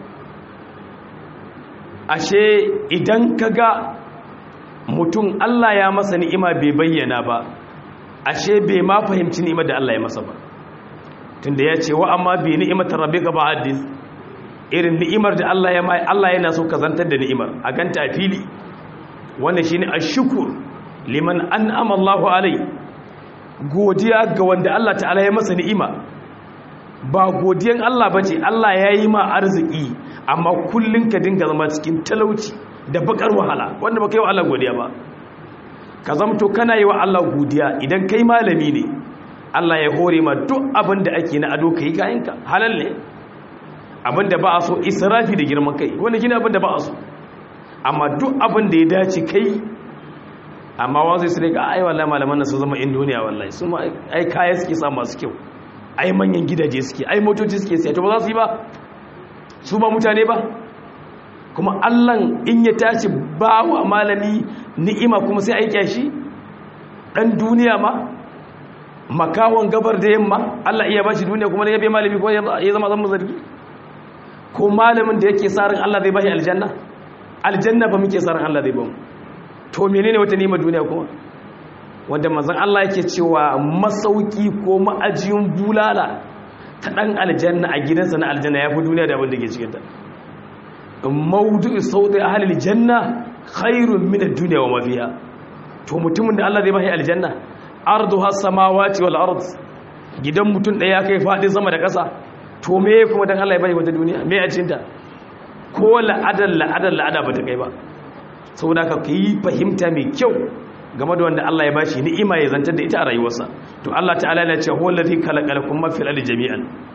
Speaker 1: ashe idan ka ga mutum Allah ya masa ni'ima bai bayyana ba ashe bai ma fahimci ni'imar da Allah ya masa ba tunda ya ce wa amma bi ni'imatar rabbika ba'dis irin ni'imar da Allah ya mai Allah yana so ka zantar da ni'imar a ganta a fili wannan shine ashkur liman an'ama Allahu alai godiya ga wanda Allah ta'ala ya masa ni'ima ba godiyan Allah bace Allah ya yi ma arziki amma kullun ka dinga zama cikin talauci da bakar wahala wanda baka yi wa Allah godiya ba ka zamto kana yi wa Allah godiya idan kai malami ne Allah ya hore ma duk abin da ake na ado kai kayanka halal ne abin da ba a so israfi da girman kai wanda shine abin da ba a so amma duk abin da ya dace kai amma wanzu su rika ai wallahi malaman nan su zama in duniya wallahi su ma ai kaya suke sa masu kyau ai manyan gidaje suke ai motoci suke siya to ba za su yi ba su ba mutane ba kuma Allah in ya tashi ba wa malami ni'ima kuma sai ai kyashi dan duniya ma makawan gabar da yamma Allah iya bashi duniya kuma ya bai malami ko ya zama zan zargi ko malamin da yake sa ran Allah zai bashi aljanna aljanna ba muke sa ran Allah zai ba mu to menene wata nima duniya kuma wanda manzon Allah yake cewa masauki ko ma'ajiyin bulala ta dan aljanna a gidansa na aljanna yafi duniya da abin da ke cikin ta mawdu'u sawti ahli aljanna khairun min ad-dunya wa ma fiha to mutumin da Allah zai bashi aljanna arduha samawati wal ard gidan mutum daya kai fadin sama da ƙasa to me kuma dan Allah ya bashi wata duniya me a cikin ta ko la'adal la'adal la'ada ba ta kai ba saboda ka yi fahimta mai kyau game da wanda Allah ya bashi ni'ima ya zantar da ita a rayuwarsa to Allah ta'ala ya ce huwa allazi khalaqalakum ma fil ardi jami'an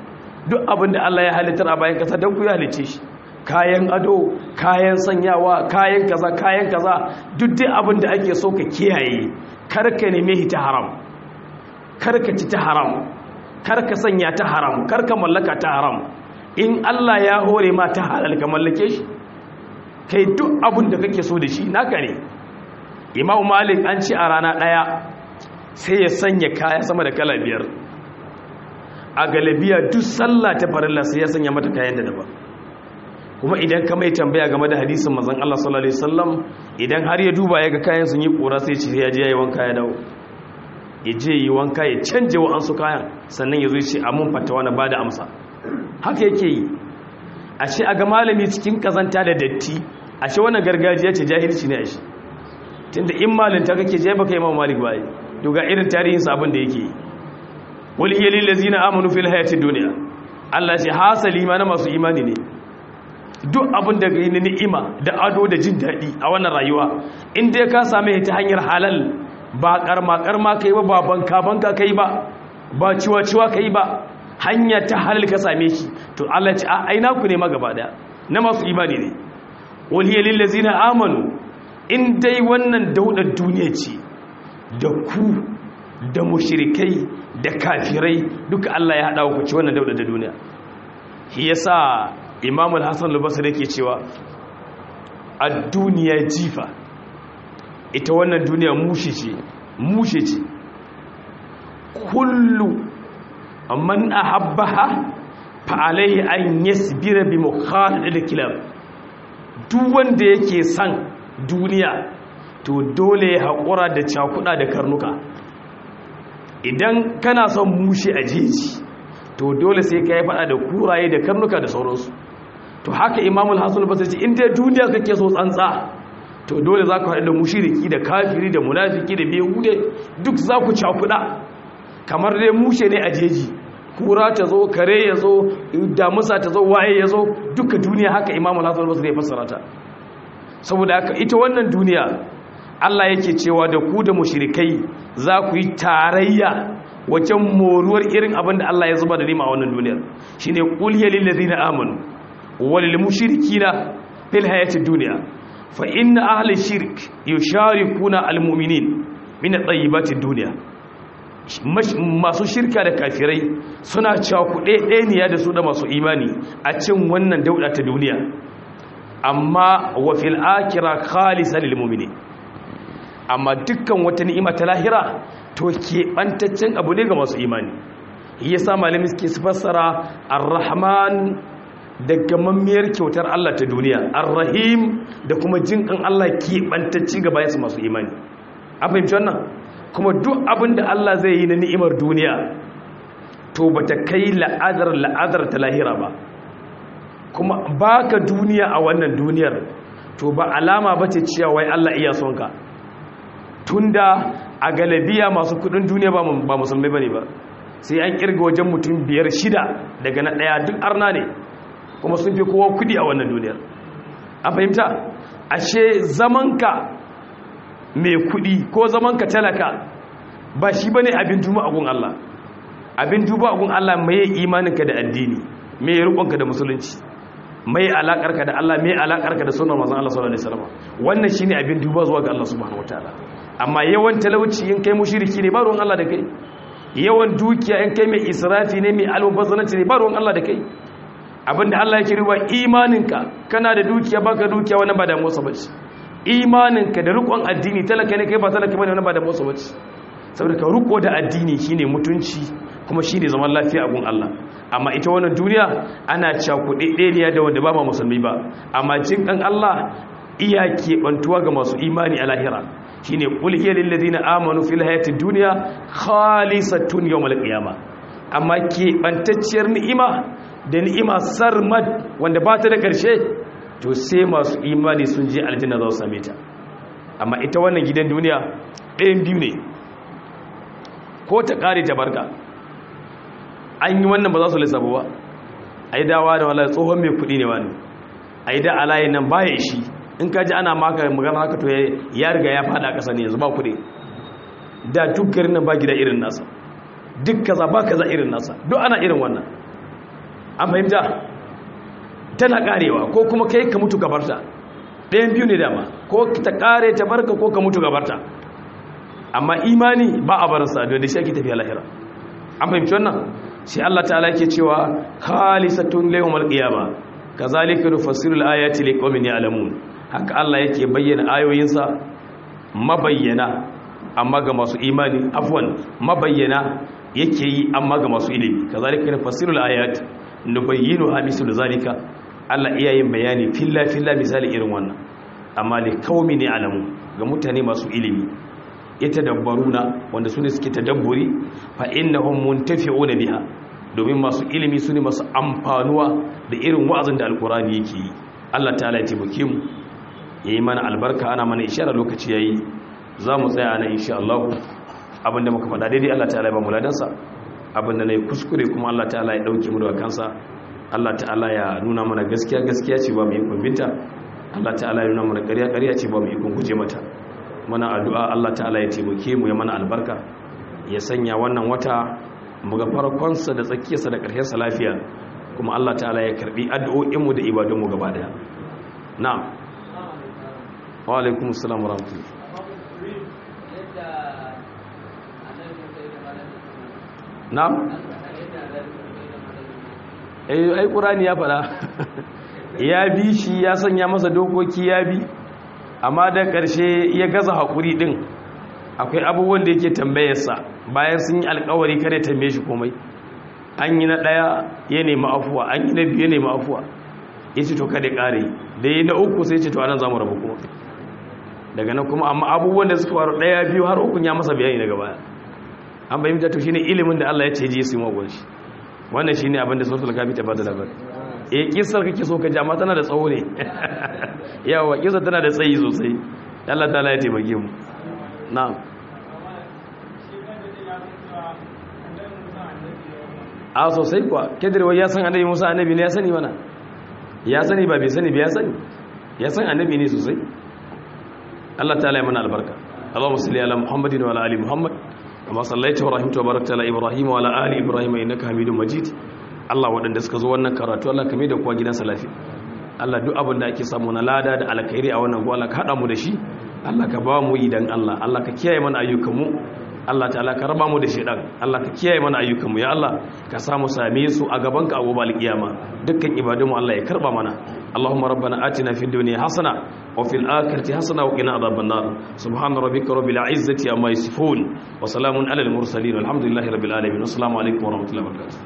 Speaker 1: duk abin da Allah ya halittar a bayan kasa don ku ya halice shi kayan ado kayan sanyawa kayan kaza kayan kaza duk dai abin da ake so ka kiyaye karka neme shi ta haram karka ci ta haram karka sanya ta haram karka mallaka ta haram in Allah ya hore ma ta halal ka mallake shi kai duk abin da kake so da shi naka ne Imam Malik an ci a rana daya sai ya sanya kaya sama da kala biyar a galabiya duk sallah ta farilla sai ya sanya mata kayan da daban kuma idan ka mai tambaya game da hadisin manzon Allah sallallahu alaihi wasallam idan har ya duba ya ga kayan sun yi kura sai ce ya je yayi wanka ya dawo ya je yi wanka ya canje wa ansu kayan sannan ya zo ce amun fatawa na bada amsa haka yake yi a ce a ga malami cikin kazanta da datti a ce wannan gargajiya ce jahilci ne a shi tunda in malinta kake je baka imam malik ba to ga irin tarihin sabon da yake yi wal hiya lil ladzina amanu fil hayatid dunya Allah ce hasali ma na masu imani ne duk abin da gani ni'ima da ado da jin daɗi a wannan rayuwa in dai ka same ta hanyar halal ba karma karma kai ba ba banka banka kai ba ba ciwa ciwa kai ba hanya ta halal ka same shi to Allah ce a aina ku ne ma gaba daya na masu imani ne wal hiya lil ladzina amanu in dai wannan daudar duniya ce da ku da mushrikai da kafirai duka Allah ya hada ku ci wannan daudar da duniya shi yasa imam al-hassan al-basri yake cewa ad-duniya jifa ita wannan duniya mushe ce mushe ce kullu man ahabbaha fa alayhi an yasbira bi mukhalid al-kilab duk wanda yake san duniya to dole ya hakura da cakuda da karnuka idan kana son mushe a jeji to dole sai ka yi fada da kuraye da karnuka da sauransu to haka imamul hasan basri ce inda duniya kake so tsantsa to dole za ku haɗu da mushiriki da kafiri da munafiki da behude duk za ku cakuɗa kamar dai mushe ne a jeji kura ta zo kare ya zo damusa ta zo waye ya zo duka duniya haka imamul hasan basri ya fassara ta saboda haka ita wannan duniya Allah yake cewa da ku da mushrikai za ku yi tarayya wajen moruwar irin abin da Allah ya zuba da nima a wannan duniyar shine qul ya lil ladina amanu wal lil mushrikina fil hayatid dunya fa inna ahli shirk yusharikuna al mu'minin min at-tayyibatid dunya masu shirka da kafirai suna cakuɗe ɗaniya da su da masu imani a cin wannan dauɗa ta duniya amma wa fil akira khalisa lil mu'minin amma dukkan wata ni'ima ta lahira to keɓantaccen abu ne ga masu imani ya sa malami suke su fassara ar-rahman da gamammiyar kyautar Allah ta duniya ar-rahim da kuma jinkan Allah keɓantacci ga bayansu masu imani an fahimci wannan kuma duk abin da Allah zai yi na ni'imar duniya to ba ta kai la'adar la'adar ta lahira ba kuma baka duniya a wannan duniyar to ba alama ba ce cewa wai Allah iya son ka tunda a galabiya masu kudin duniya ba musulmai bane ba sai an kirga wajen mutum biyar shida daga na daya duk arna ne kuma sun fi kowa kudi a wannan duniyar a fahimta ashe zamanka mai kudi ko zamanka talaka ba shi bane abin duba a gun Allah abin duba a gun Allah mai imaninka da addini mai rukunka da musulunci mai alakarka da Allah mai alakarka da sunan manzon Allah sallallahu alaihi wasallam wannan shine abin duba zuwa ga Allah subhanahu wataala amma yawan talauci in kai mushriki ne ba ruwan Allah da kai yawan dukiya in kai mai israfi ne mai almubazzaranci ne ba ruwan Allah da kai abinda Allah yake ruwa imaninka kana da dukiya baka dukiya wannan ba da motsa bace imaninka da rikon addini talaka ne kai ba talaka bane wannan ba da motsa bace saboda ka riko da addini shine mutunci kuma shine zaman lafiya a gun Allah amma ita wannan duniya ana cakuɗe ɗaya da wanda ba ma musulmi ba amma jin kan Allah iya keɓantuwa ga masu imani a lahira shine qul hiya lil ladina amanu fil hayatid dunya khalisatun yawmal qiyamah amma keɓantacciyar ni'ima da ni'ima sarmad wanda ba ta da ƙarshe to sai masu imani sun je aljanna za su same ta amma ita wannan gidan duniya ɗayan biyu ne ko ta ƙare ta barka an yi wannan ba za su lissafa ba a yi dawa da wala tsohon mai kuɗi ne wani a yi da alayin nan baya ishi in ka ji ana maka magana haka to ya riga ya fada ƙasa ne yanzu ba kuɗi da duk garin nan ba gida irin nasa duk kaza ba kaza irin nasa duk ana irin wannan an fahimta tana karewa ko kuma kai ka mutu gabarta ɗayan biyu ne dama ko ta kare ta barka ko ka mutu gabarta amma imani ba a barinsa da shi ake tafiya lahira an fahimci wannan sai Allah ta'ala yake cewa khalisatun liyawmal qiyama kazalika nufassilu al-ayati liqaumin ya'lamun haka Allah yake bayyana ayoyinsa mabayyana amma ga masu imani afwan mabayyana yake yi amma ga masu ilimi kazalika nufassilu al-ayati nubayyinuha mislu zalika Allah iya yin bayani filla filla misali irin wannan amma liqaumin ya'lamun ga mutane masu ilimi yatadabbaruna wanda sune suke tadabburi fa innahum muntafi'una biha domin masu ilimi sune masu amfanuwa da irin wa'azin da alkurani yake yi Allah ta'ala ya taimake mu yayi mana albarka ana mana ishara lokaci yayi za mu tsaya nan insha Allah abinda muka faɗa daidai Allah ta'ala ya ba mu ladansa abinda nayi kuskure kuma Allah ta'ala ya dauke mu daga kansa Allah ta'ala ya nuna mana gaskiya gaskiya ce ba mu yi kumbinta Allah ta'ala ya nuna mana ƙarya ƙarya ce ba mu yi guje mata mana addu'a Allah ta'ala ya taimake mu ya mana albarka ya sanya wannan wata muga farkonsa da tsakiyarsa da ƙarshensa lafiya kuma Allah ta'ala ya karbi addu'o'inmu da ibadunmu gaba daya na'am wa alaikum assalam wa rahmatullahi na'am eh ai qur'ani ya fada ya bi shi ya sanya masa dokoki ya bi amma da ƙarshe ya gaza haƙuri ɗin akwai abubuwan da yake tambayarsa bayan sun yi alkawari kare tambaye shi komai an yi na ɗaya ya nemi afuwa an yi na biyu ya nemi afuwa ya ce to kada ƙare da yi na uku sai ce to anan za mu rabu kuma daga nan kuma amma abubuwan da suka faru ɗaya biyu har ukun ya masa bayani daga baya an bayyanta to shine ilimin da Allah ya ce ji su yi magon shi wannan shine abin da suratul kafi ta bada labari eh kisar kake so ka ji amma tana da tsawo ne yawa kisar tana da tsayi sosai Allah ta'ala ya taimake mu na'am a sosai kuwa kedirwa ya san annabi musa annabi ne ya sani mana ya sani ba bai sani ba ya sani ya san annabi ne sosai Allah ta'ala ya mana albarka Allahumma salli ala Muhammadin wa ala ali Muhammad kama sallaita wa rahimta wa barakta ala Ibrahim wa ala ali Ibrahim innaka Hamidum Majid Allah waɗanda suka zo wannan karatu Allah kame da kuwa gidansa lafiya Allah duk abin da ake samu na lada da alkhairi a wannan go Allah ka hada mu da shi Allah ka ba mu idan Allah Allah ka kiyaye mana ayyukanmu Allah ta'ala ka raba mu da shedan Allah ka kiyaye mana ayyukanmu ya Allah ka samu same su a gaban ka a gobe alkiyama dukkan ibadunmu Allah ya karba mana Allahumma rabbana atina fid dunya hasana wa fil akhirati hasana wa qina adhaban nar subhana rabbika rabbil izzati amma yasifun wa salamun alal mursalin walhamdulillahi rabbil alamin assalamu alaikum wa rahmatullahi wa barakatuh